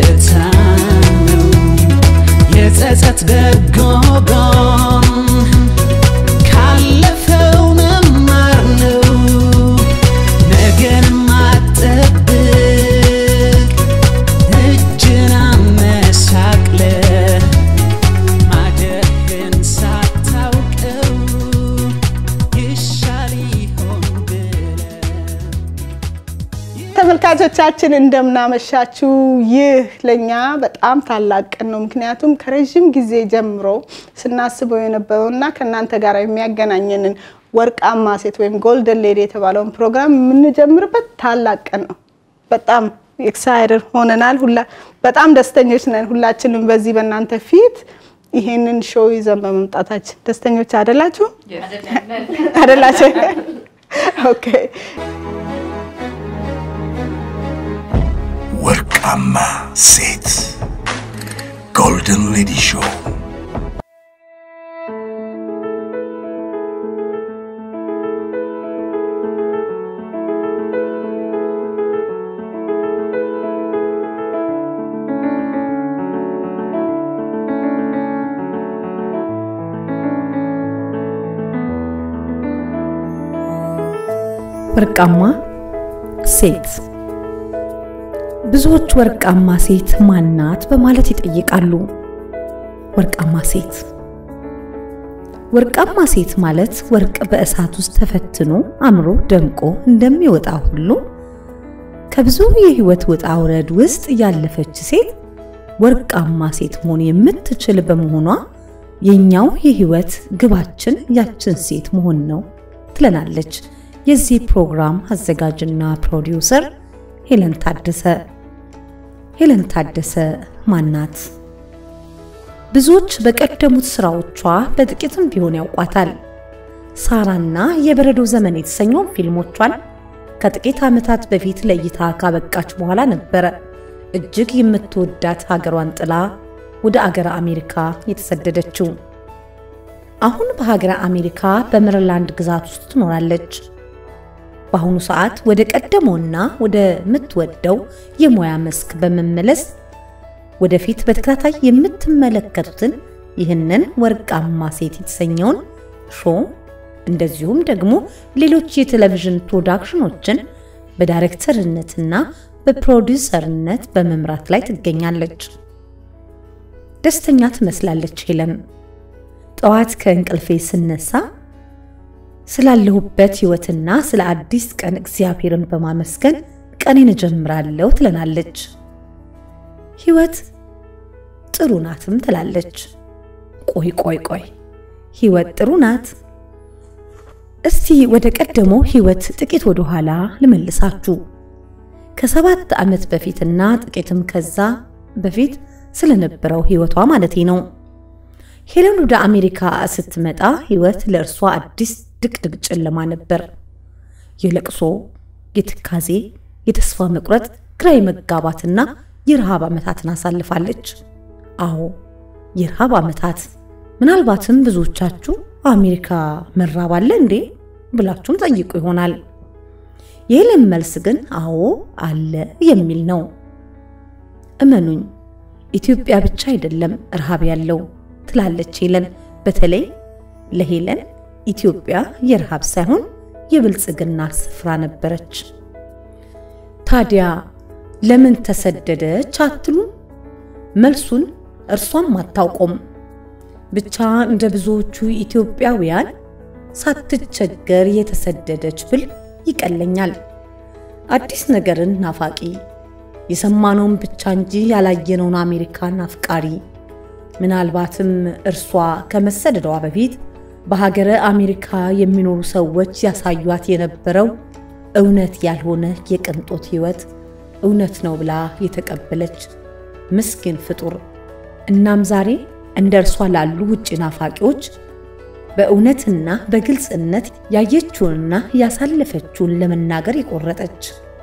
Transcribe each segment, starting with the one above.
ደስታ ነው የጸጸት በጎ ጎን ካለፈው መማር ነው ነገን ማጠብቅ እጅን አመሳቅለ ማደግን ሳታውቀው ይሻል ይሆን ብለህ ተመልካቾቻችን እንደምናመሻችሁ። ይህ ለኛ በጣም ታላቅ ቀን ነው። ምክንያቱም ከረዥም ጊዜ ጀምሮ ስናስበው የነበረው እና ከእናንተ ጋር የሚያገናኘንን ወርቃማ ሴት ወይም ጎልደን ሌዲ የተባለውን ፕሮግራም የምንጀምርበት ታላቅ ቀን ነው። በጣም ኤክሳይደድ ሆነናል። ሁላ በጣም ደስተኞች ነን። ሁላችንም በዚህ በእናንተ ፊት ይሄንን ሾው ይዘን በመምጣታችን ደስተኞች አይደላችሁ? አይደላችሁ? ኦኬ ወርቃማ ሴት ጎልደን ሌዲ ሾው ወርቃማ ሴት ብዙዎች ወርቃማ ሴት ማናት በማለት ይጠይቃሉ። ወርቃማ ሴት ወርቃማ ሴት ማለት ወርቅ በእሳት ውስጥ ተፈትኖ አምሮ ደምቆ እንደሚወጣ ሁሉ ከብዙ የህይወት ውጣ ውረድ ውስጥ ያለፈች ሴት ወርቃማ ሴት መሆን የምትችል በመሆኗ የኛው የህይወት ግባችን ያችን ሴት መሆን ነው ትለናለች የዚህ ፕሮግራም አዘጋጅና ፕሮዲውሰር ሄለን ታደሰ። ሄለን ታደሰ ማናት? ብዙዎች በቀደሙት ስራዎቿ በጥቂትም ቢሆን ያውቋታል። ሳራና የበረዶ ዘመን የተሰኘውን ፊልሞቿን ከጥቂት ዓመታት በፊት ለእይታ ካበቃች በኋላ ነበረ እጅግ የምትወዳት ሀገሯን ጥላ ወደ አገረ አሜሪካ የተሰደደችው። አሁን በሀገረ አሜሪካ በሜሪላንድ ግዛት ውስጥ ትኖራለች። በአሁኑ ሰዓት ወደ ቀደመውና ወደ ምትወደው የሙያ መስክ በመመለስ ወደፊት በተከታታይ የምትመለከቱትን ይህንን ወርቃማ ሴት የተሰኘውን ሾው እንደዚሁም ደግሞ ሌሎች የቴሌቪዥን ፕሮዳክሽኖችን በዳይሬክተርነትና በፕሮዲውሰርነት በመምራት ላይ ትገኛለች። ደስተኛ ትመስላለች ሄለን። ጠዋት ከእንቅልፌ ስነሳ ስላለሁበት ህይወትና ስለ አዲስ ቀን እግዚአብሔርን በማመስገን ቀኔን እጀምራለሁ ትለናለች። ህይወት ጥሩ ናትም ትላለች። ቆይ ቆይ ቆይ ህይወት ጥሩ ናት? እስቲ ወደ ቀደመው ህይወት ጥቂት ወደ ኋላ ልመልሳችሁ። ከሰባት ዓመት በፊትና ጥቂትም ከዛ በፊት ስለነበረው ህይወቷ ማለቴ ነው። ሄለን ወደ አሜሪካ ስትመጣ ህይወት ለእርሷ አዲስ ድቅድቅ ጨለማ ነበር። የለቅሶ፣ የትካዜ፣ የተስፋ መቁረጥ፣ ግራ የመጋባትና የረሃብ ዓመታትን አሳልፋለች። አዎ የረሃብ ዓመታት። ምናልባትም ብዙዎቻችሁ አሜሪካ መራብ አለ እንዴ ብላችሁም ጠይቁ ይሆናል። የሄለን መልስ ግን አዎ አለ የሚል ነው። እመኑኝ ኢትዮጵያ ብቻ አይደለም ረሃብ ያለው ትላለች ሄለን። በተለይ ለሄለን ኢትዮጵያ የረሃብ ሳይሆን የብልጽግና ስፍራ ነበረች። ታዲያ ለምን ተሰደደች አትሉ? መልሱን እርሷም አታውቆም። ብቻ እንደ ብዙዎቹ ኢትዮጵያውያን ሳትቸገር የተሰደደች ብል ይቀለኛል። አዲስ ነገርን ናፋቂ፣ የሰማነውን ብቻ እንጂ ያላየነውን አሜሪካን አፍቃሪ ምናልባትም እርሷ ከመሰደዷ በፊት በሀገረ አሜሪካ የሚኖሩ ሰዎች ያሳዩት የነበረው እውነት ያልሆነ የቅንጦት ሕይወት እውነት ነው ብላ የተቀበለች ምስኪን ፍጡር። እናም ዛሬ እንደ እርሷ ላሉ ውጭ ናፋቂዎች በእውነትና በግልጽነት ያየችውንና ያሳለፈችውን ለመናገር የቆረጠች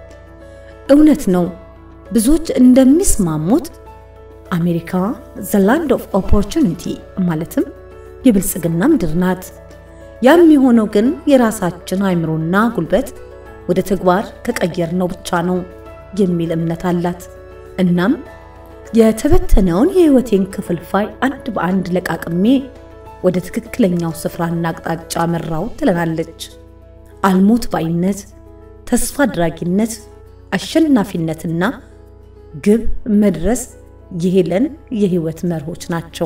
እውነት ነው። ብዙዎች እንደሚስማሙት አሜሪካ ዘ ላንድ ኦፍ ኦፖርቹኒቲ ማለትም የብልጽግና ምድር ናት። ያም የሆነው ግን የራሳችን አእምሮና ጉልበት ወደ ተግባር ከቀየርነው ብቻ ነው የሚል እምነት አላት። እናም የተበተነውን የህይወቴን ክፍልፋይ አንድ በአንድ ለቃቅሜ ወደ ትክክለኛው ስፍራና አቅጣጫ መራው ትለናለች። አልሞት ባይነት፣ ተስፋ አድራጊነት፣ አሸናፊነትና ግብ መድረስ የሄለን የህይወት መርሆች ናቸው።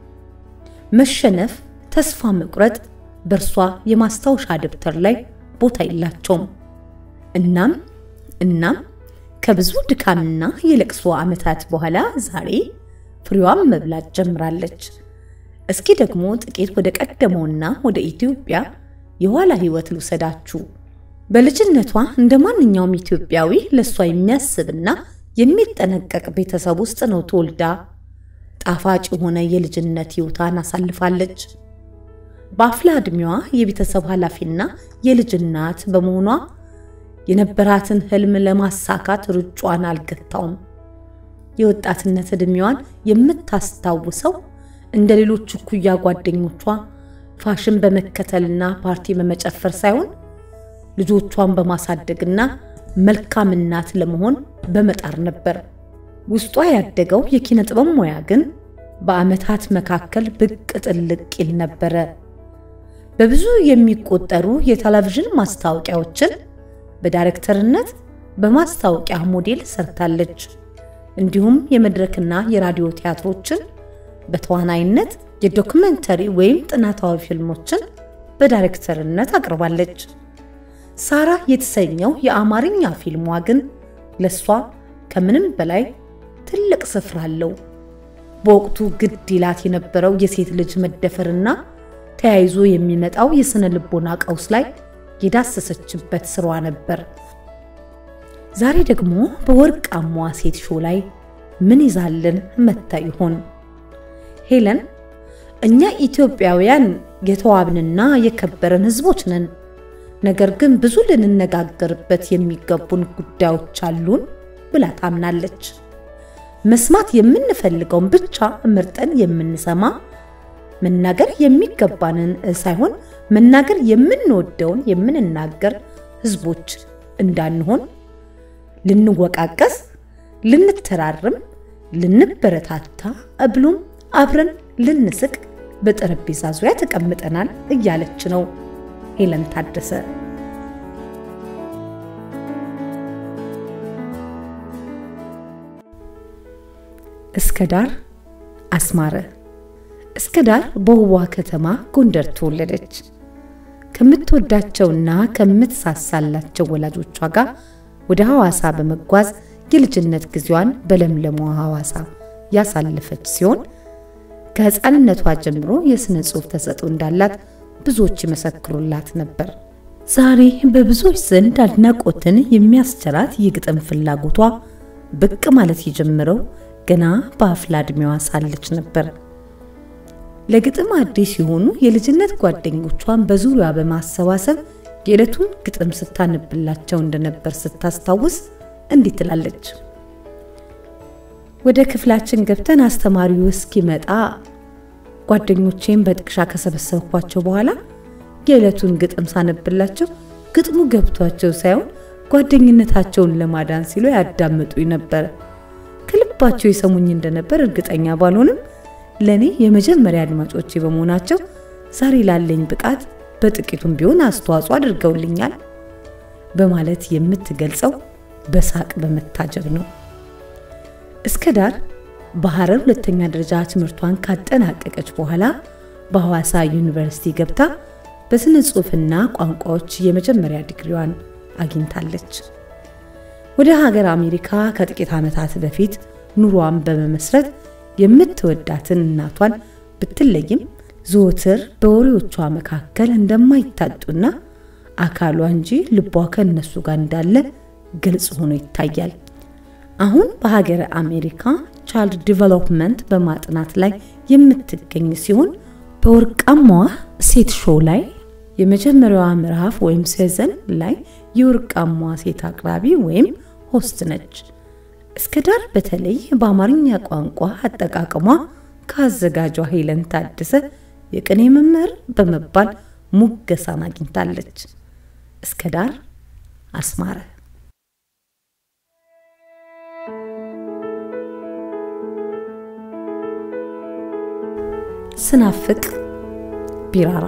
መሸነፍ፣ ተስፋ መቁረጥ በእርሷ የማስታወሻ ደብተር ላይ ቦታ የላቸውም። እናም እናም ከብዙ ድካምና የለቅሶ ዓመታት በኋላ ዛሬ ፍሬዋን መብላት ጀምራለች። እስኪ ደግሞ ጥቂት ወደ ቀደመውና ወደ ኢትዮጵያ የኋላ ህይወት ልውሰዳችሁ። በልጅነቷ እንደ ማንኛውም ኢትዮጵያዊ ለእሷ የሚያስብና የሚጠነቀቅ ቤተሰብ ውስጥ ነው ተወልዳ ጣፋጭ የሆነ የልጅነት ህይወቷን አሳልፋለች። በአፍላ ዕድሜዋ የቤተሰብ ኃላፊና የልጅ እናት በመሆኗ የነበራትን ህልም ለማሳካት ሩጯን አልገታውም። የወጣትነት ዕድሜዋን የምታስታውሰው እንደ ሌሎች እኩያ ጓደኞቿ ፋሽን በመከተልና ፓርቲ በመጨፈር ሳይሆን ልጆቿን በማሳደግና መልካም እናት ለመሆን በመጣር ነበር። ውስጧ ያደገው የኪነ ጥበብ ሙያ ግን በዓመታት መካከል ብቅ ጥልቅ ይል ነበረ። በብዙ የሚቆጠሩ የቴሌቪዥን ማስታወቂያዎችን በዳይሬክተርነት በማስታወቂያ ሞዴል ሰርታለች። እንዲሁም የመድረክና የራዲዮ ቲያትሮችን በተዋናይነት የዶክመንተሪ ወይም ጥናታዊ ፊልሞችን በዳይሬክተርነት አቅርባለች። ሳራ የተሰኘው የአማርኛ ፊልሟ ግን ለሷ ከምንም በላይ ትልቅ ስፍራ አለው። በወቅቱ ግድ ይላት የነበረው የሴት ልጅ መደፈርና ተያይዞ የሚመጣው የስነ ልቦና ቀውስ ላይ የዳሰሰችበት ስራዋ ነበር። ዛሬ ደግሞ በወርቃማዋ ሴት ሾው ላይ ምን ይዛልን መታ ይሆን? ሄለን እኛ ኢትዮጵያውያን የተዋብንና የከበረን ሕዝቦች ነን። ነገር ግን ብዙ ልንነጋገርበት የሚገቡን ጉዳዮች አሉን ብላ ታምናለች። መስማት የምንፈልገውን ብቻ መርጠን የምንሰማ መናገር የሚገባንን ሳይሆን መናገር የምንወደውን የምንናገር ሕዝቦች እንዳንሆን ልንወቃቀስ፣ ልንተራርም፣ ልንበረታታ ብሎም አብረን ልንስቅ በጠረጴዛ ዙሪያ ተቀምጠናል እያለች ነው ሄለን ታደሰ። እስከ ዳር አስማረ እስከ ዳር በውቧ ከተማ ጎንደር ተወለደች። ከምትወዳቸውና ከምትሳሳላቸው ወላጆቿ ጋር ወደ ሐዋሳ በመጓዝ የልጅነት ጊዜዋን በለምለሟ ሐዋሳ ያሳለፈች ሲሆን ከሕፃንነቷ ጀምሮ የሥነ ጽሑፍ ተሰጥኦ እንዳላት ብዙዎች ይመሰክሩላት ነበር። ዛሬ በብዙዎች ዘንድ አድናቆትን የሚያስቸራት የግጥም ፍላጎቷ ብቅ ማለት የጀመረው ገና በአፍላ ዕድሜዋ ሳለች ነበር። ለግጥም አዲስ የሆኑ የልጅነት ጓደኞቿን በዙሪያ በማሰባሰብ የዕለቱን ግጥም ስታነብላቸው እንደነበር ስታስታውስ እንዲህ ትላለች። ወደ ክፍላችን ገብተን አስተማሪው እስኪመጣ ጓደኞቼን በጥቅሻ ከሰበሰብኳቸው በኋላ የዕለቱን ግጥም ሳነብላቸው ግጥሙ ገብቷቸው ሳይሆን ጓደኝነታቸውን ለማዳን ሲሉ ያዳምጡኝ ነበር። ከልባቸው የሰሙኝ እንደነበር እርግጠኛ ባልሆንም ለእኔ የመጀመሪያ አድማጮቼ በመሆናቸው ዛሬ ላለኝ ብቃት በጥቂቱም ቢሆን አስተዋጽኦ አድርገውልኛል በማለት የምትገልጸው በሳቅ በመታጀብ ነው። እስከ ዳር በሐረር ሁለተኛ ደረጃ ትምህርቷን ካጠናቀቀች በኋላ በሐዋሳ ዩኒቨርሲቲ ገብታ በስነ ጽሑፍና ቋንቋዎች የመጀመሪያ ዲግሪዋን አግኝታለች። ወደ ሀገር አሜሪካ ከጥቂት ዓመታት በፊት ኑሯን በመመስረት የምትወዳትን እናቷን ብትለይም ዘወትር በወሬዎቿ መካከል እንደማይታጡና አካሏ እንጂ ልቧ ከእነሱ ጋር እንዳለ ግልጽ ሆኖ ይታያል። አሁን በሀገረ አሜሪካ ቻይልድ ዲቨሎፕመንት በማጥናት ላይ የምትገኝ ሲሆን በወርቃማዋ ሴት ሾው ላይ የመጀመሪያዋ ምዕራፍ ወይም ሲዘን ላይ የወርቃማዋ ሴት አቅራቢ ወይም ሆስት ነች። እስከ ዳር በተለይ በአማርኛ ቋንቋ አጠቃቀሟ ከአዘጋጇ ሄለን ታደሰ የቅኔ መምህር በመባል ሙገሳን አግኝታለች። እስከ ዳር አስማረ ስናፍቅ ቢራራ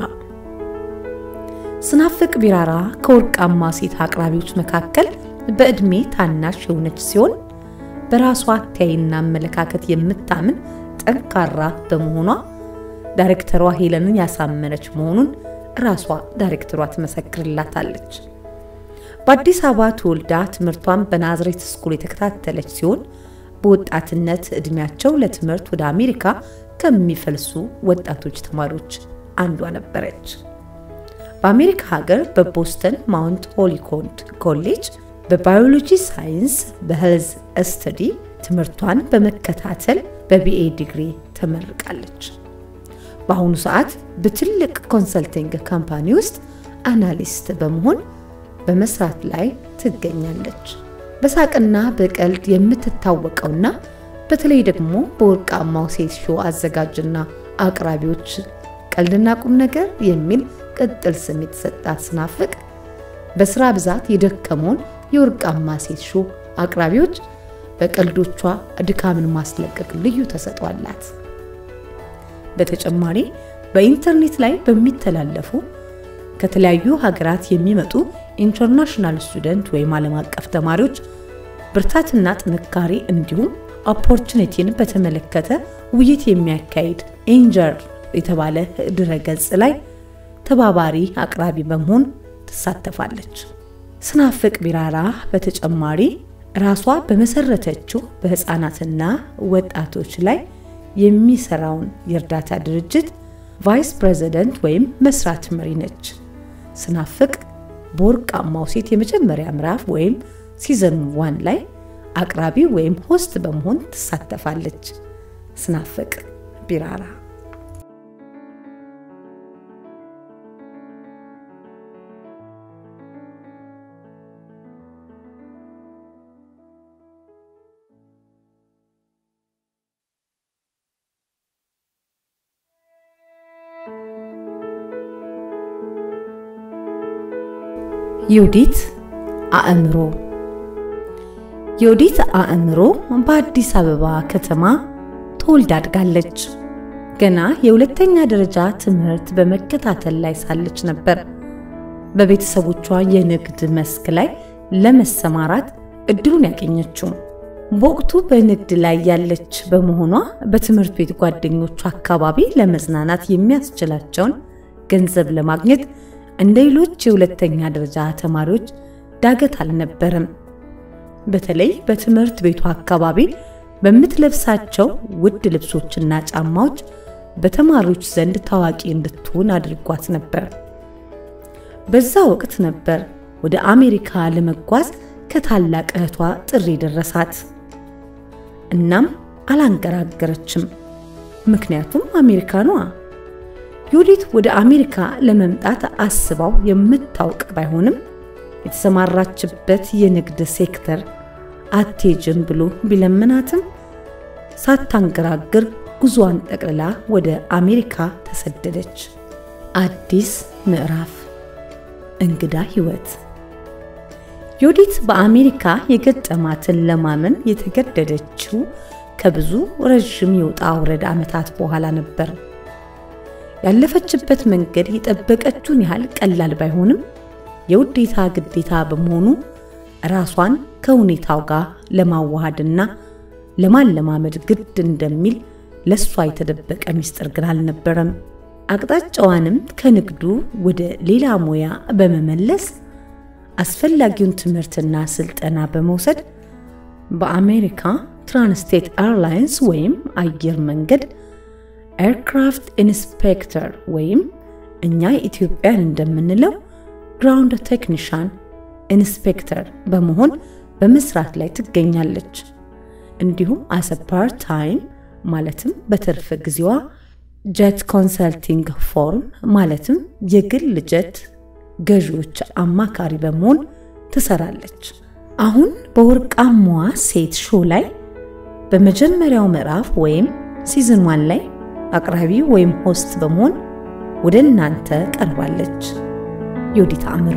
ስናፍቅ ቢራራ ከወርቃማ ሴት አቅራቢዎች መካከል በዕድሜ ታናሽ የሆነች ሲሆን በራሷ አተያይና አመለካከት የምታምን ጠንካራ በመሆኗ ዳይሬክተሯ ሄለንን ያሳመነች መሆኑን ራሷ ዳይሬክተሯ ትመሰክርላታለች። በአዲስ አበባ ተወልዳ ትምህርቷን በናዝሬት ስኩል የተከታተለች ሲሆን በወጣትነት ዕድሜያቸው ለትምህርት ወደ አሜሪካ ከሚፈልሱ ወጣቶች ተማሪዎች አንዷ ነበረች። በአሜሪካ ሀገር በቦስተን ማውንት ሆሊኮንድ ኮሌጅ በባዮሎጂ ሳይንስ በሄልዝ ስተዲ ትምህርቷን በመከታተል በቢኤ ዲግሪ ተመርቃለች። በአሁኑ ሰዓት በትልቅ ኮንሰልቲንግ ካምፓኒ ውስጥ አናሊስት በመሆን በመስራት ላይ ትገኛለች። በሳቅና በቀልድ የምትታወቀውና በተለይ ደግሞ በወርቃማው ሴት ሾው አዘጋጅና አቅራቢዎች ቀልድና ቁም ነገር የሚል ቅጥል ስም የተሰጣት ስናፍቅ በስራ ብዛት የደከመውን የወርቃማ ሴት ሾው አቅራቢዎች በቀልዶቿ ድካምን ማስለቀቅ ልዩ ተሰጥቷላት። በተጨማሪ በኢንተርኔት ላይ በሚተላለፉ ከተለያዩ ሀገራት የሚመጡ ኢንተርናሽናል ስቱደንት ወይም ዓለም አቀፍ ተማሪዎች ብርታትና ጥንካሬ እንዲሁም ኦፖርቹኒቲን በተመለከተ ውይይት የሚያካሂድ ኤንጀር የተባለ ድረገጽ ላይ ተባባሪ አቅራቢ በመሆን ትሳተፋለች። ስናፍቅ ቢራራ በተጨማሪ ራሷ በመሰረተችው በህፃናትና ወጣቶች ላይ የሚሰራውን የእርዳታ ድርጅት ቫይስ ፕሬዚደንት ወይም መስራት መሪ ነች። ስናፍቅ በወርቃማው ሴት የመጀመሪያ ምዕራፍ ወይም ሲዘን ዋን ላይ አቅራቢ ወይም ሆስት በመሆን ትሳተፋለች። ስናፍቅ ቢራራ ዮዲት አእምሮ ዮዲት አእምሮ በአዲስ አበባ ከተማ ተወልዳ አድጋለች። ገና የሁለተኛ ደረጃ ትምህርት በመከታተል ላይ ሳለች ነበር በቤተሰቦቿ የንግድ መስክ ላይ ለመሰማራት እድሉን ያገኘችው። በወቅቱ በንግድ ላይ ያለች በመሆኗ በትምህርት ቤት ጓደኞቿ አካባቢ ለመዝናናት የሚያስችላቸውን ገንዘብ ለማግኘት እንደ ሌሎች የሁለተኛ ደረጃ ተማሪዎች ዳገት አልነበረም። በተለይ በትምህርት ቤቱ አካባቢ በምትለብሳቸው ውድ ልብሶችና ጫማዎች በተማሪዎች ዘንድ ታዋቂ እንድትሆን አድርጓት ነበር። በዛ ወቅት ነበር ወደ አሜሪካ ለመጓዝ ከታላቅ እህቷ ጥሪ ደረሳት። እናም አላንገራገረችም። ምክንያቱም አሜሪካኗ ዮዲት ወደ አሜሪካ ለመምጣት አስባው የምታውቅ ባይሆንም የተሰማራችበት የንግድ ሴክተር አትሄጅም ብሎ ቢለምናትም ሳታንገራግር ጉዞዋን ጠቅልላ ወደ አሜሪካ ተሰደደች። አዲስ ምዕራፍ፣ እንግዳ ህይወት። ዮዲት በአሜሪካ የገጠማትን ለማመን የተገደደችው ከብዙ ረዥም የውጣ ውረድ ዓመታት በኋላ ነበር። ያለፈችበት መንገድ የጠበቀችውን ያህል ቀላል ባይሆንም የውዴታ ግዴታ በመሆኑ ራሷን ከሁኔታው ጋር ለማዋሃድና ለማለማመድ ግድ እንደሚል ለሷ የተደበቀ ሚስጥር ግን አልነበረም። አቅጣጫዋንም ከንግዱ ወደ ሌላ ሙያ በመመለስ አስፈላጊውን ትምህርትና ስልጠና በመውሰድ በአሜሪካ ትራንስቴት ኤርላይንስ ወይም አየር መንገድ ኤርክራፍት ኢንስፔክተር ወይም እኛ ኢትዮጵያን እንደምንለው ግራውንድ ቴክኒሻን ኢንስፔክተር በመሆን በመስራት ላይ ትገኛለች። እንዲሁም አሰ ፓርት ታይም ማለትም በትርፍ ጊዜዋ ጀት ኮንሰልቲንግ ፎርም ማለትም የግል ጀት ገዢዎች አማካሪ በመሆን ትሰራለች። አሁን በወርቃማዋ ሴት ሾው ላይ በመጀመሪያው ምዕራፍ ወይም ሲዝን ዋን ላይ አቅራቢ ወይም ሆስት በመሆን ወደ እናንተ ቀርባለች። ዮዲት አእምሮ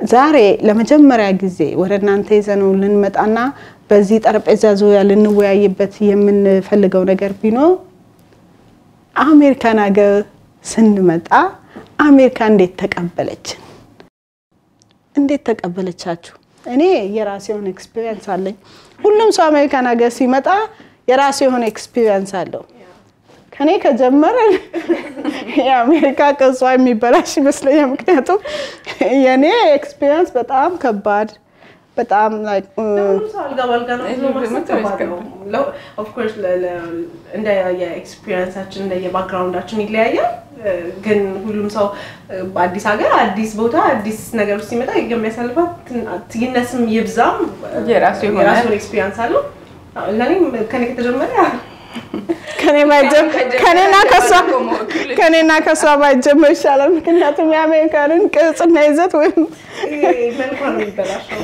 ዛሬ ለመጀመሪያ ጊዜ ወደ እናንተ ይዘነው ልንመጣና በዚህ ጠረጴዛ ዙሪያ ልንወያይበት የምንፈልገው ነገር ቢኖር አሜሪካን ሀገር ስንመጣ አሜሪካ እንዴት ተቀበለችን? እንዴት ተቀበለቻችሁ? እኔ የራሴ የሆነ ኤክስፒሪየንስ አለኝ። ሁሉም ሰው አሜሪካን ሀገር ሲመጣ የራሱ የሆነ ኤክስፒሪየንስ አለው። ከኔ ከጀመረ የአሜሪካ ቅርጿ የሚበላሽ ይመስለኛል። ምክንያቱም የኔ ኤክስፒሪየንስ በጣም ከባድ በጣም like, እ፣ ሁሉም ሰው አልጋ ባልጋ ነው ብሎ ማሰብ ከባድ ነው። ለ- of course ለ- ለ- እንደ የኤክስፒሪየንሳችን እንደ የባክግራውንዳችን ይለያያል። እ፣ ግን ሁሉም ሰው እ፣ በአዲስ ሀገር አዲስ ቦታ አዲስ ነገር ውስጥ ሲመጣ የሚያሳልፋት ትን- ይነስም ይብዛም እ፣ የራሱ የሆነ- የራሱን ኤክስፒሪየንስ አለው። አዎ፣ ለእኔም ከኔ ከተጀመረ ከኔ ባይጀም- ከኔና ከሷ ከኔና ከሷ ባይጀመር ይሻላል። ምክንያቱም የአሜሪካንን ቅርጽና ይዘት ወይም መልኳ ነው የሚበላሸው።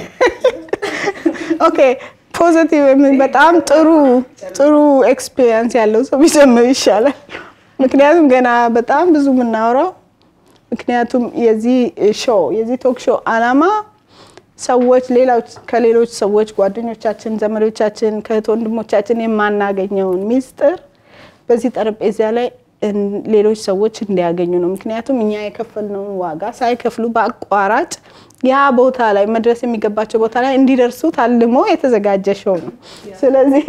ኦኬ ፖዘቲቭ የምን በጣም ጥሩ ጥሩ ኤክስፒሪየንስ ያለው ሰው ቢጀምር ይሻላል። ምክንያቱም ገና በጣም ብዙ የምናወራው ምክንያቱም የዚህ ሾው የዚህ ቶክ ሾው አላማ ሰዎች ሌሎች ከሌሎች ሰዎች ጓደኞቻችን፣ ዘመዶቻችን፣ ከእህት ወንድሞቻችን የማናገኘውን ሚስጥር በዚህ ጠረጴዛ ላይ እን- ሌሎች ሰዎች እንዲያገኙ ነው። ምክንያቱም እኛ የከፈልነውን ዋጋ ሳይከፍሉ በአቋራጭ ያ ቦታ ላይ መድረስ የሚገባቸው ቦታ ላይ እንዲደርሱ ታልሞ የተዘጋጀ ሾው ነው። ስለዚህ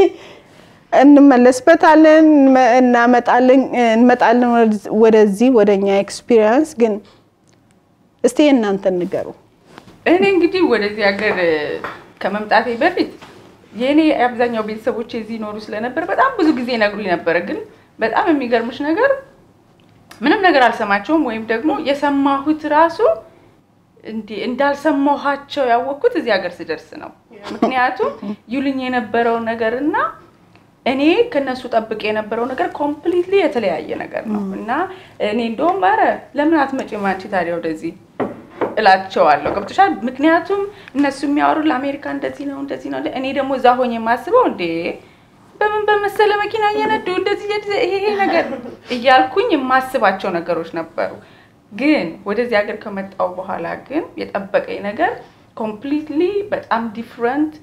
እንመለስበታለን፣ እንመ- እናመጣለን እንመጣለን ወደዚ- ወደዚህ ወደ እኛ ኤክስፒሪየንስ። ግን እስቲ እናንተን ንገሩ። እኔ እንግዲህ ወደዚህ ሀገር እ፣ ከመምጣቴ በፊት የእኔ የአብዛኛው ቤተሰቦች እዚህ ይኖሩ ስለነበር በጣም ብዙ ጊዜ ይነግሩኝ ነበረ። ግን በጣም የሚገርምሽ ነገር ምንም ነገር አልሰማቸውም ወይም ደግሞ የሰማሁት ራሱ እንዲህ እንዳልሰማኋቸው ያወቅኩት እዚህ ሀገር ስደርስ ነው። ምክንያቱም ይሉኝ የነበረው ነገር እና እኔ ከነሱ ጠብቅ የነበረው ነገር ኮምፕሊትሊ የተለያየ ነገር ነው እና እኔ እንደውም ኧረ ለምን አትመጪም አንቺ ታዲያ ወደዚህ እላቸዋለሁ። ገብቶሻል? ምክንያቱም እነሱ የሚያወሩ ለአሜሪካ እንደዚህ ነው እንደዚህ ነው፣ እኔ ደግሞ እዛ ሆኜ የማስበው እንዴ በምን በመሰለ መኪና እየነዱ እንደዚህ እየሄድ- ይሄ ይሄ ነገር እያልኩኝ የማስባቸው ነገሮች ነበሩ። ግን ወደዚህ ሀገር ከመጣው በኋላ ግን የጠበቀኝ ነገር ኮምፕሊትሊ በጣም ዲፍረንት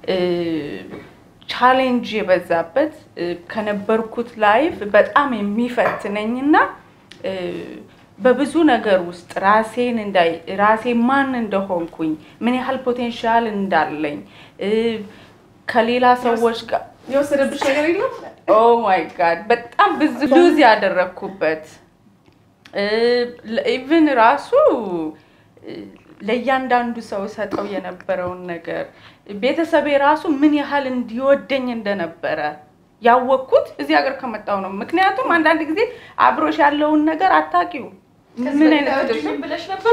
ቻሌንጅ የበዛበት እ፣ ከነበርኩት ላይፍ በጣም የሚፈትነኝና እ፣ በብዙ ነገር ውስጥ ራሴን እንዳይ ራሴ ማን እንደሆንኩኝ ምን ያህል ፖቴንሻል እንዳለኝ እ፣ ከሌላ ሰዎች ጋር የወሰደብሽ ነገር የለም? ኦ ማይ ጋድ በጣም ብዙ ሉዝ ያደረግኩበት ኢቭን ራሱ እ፣ ለእያንዳንዱ ሰው ሰጠው የነበረውን ነገር ቤተሰቤ ራሱ ምን ያህል እንዲወደኝ እንደነበረ ያወቅኩት እዚህ ሀገር ከመጣው ነው። ምክንያቱም አንዳንድ ጊዜ አብሮሽ ያለውን ነገር አታውቂው። ምን አይነት ብለሽ ነበር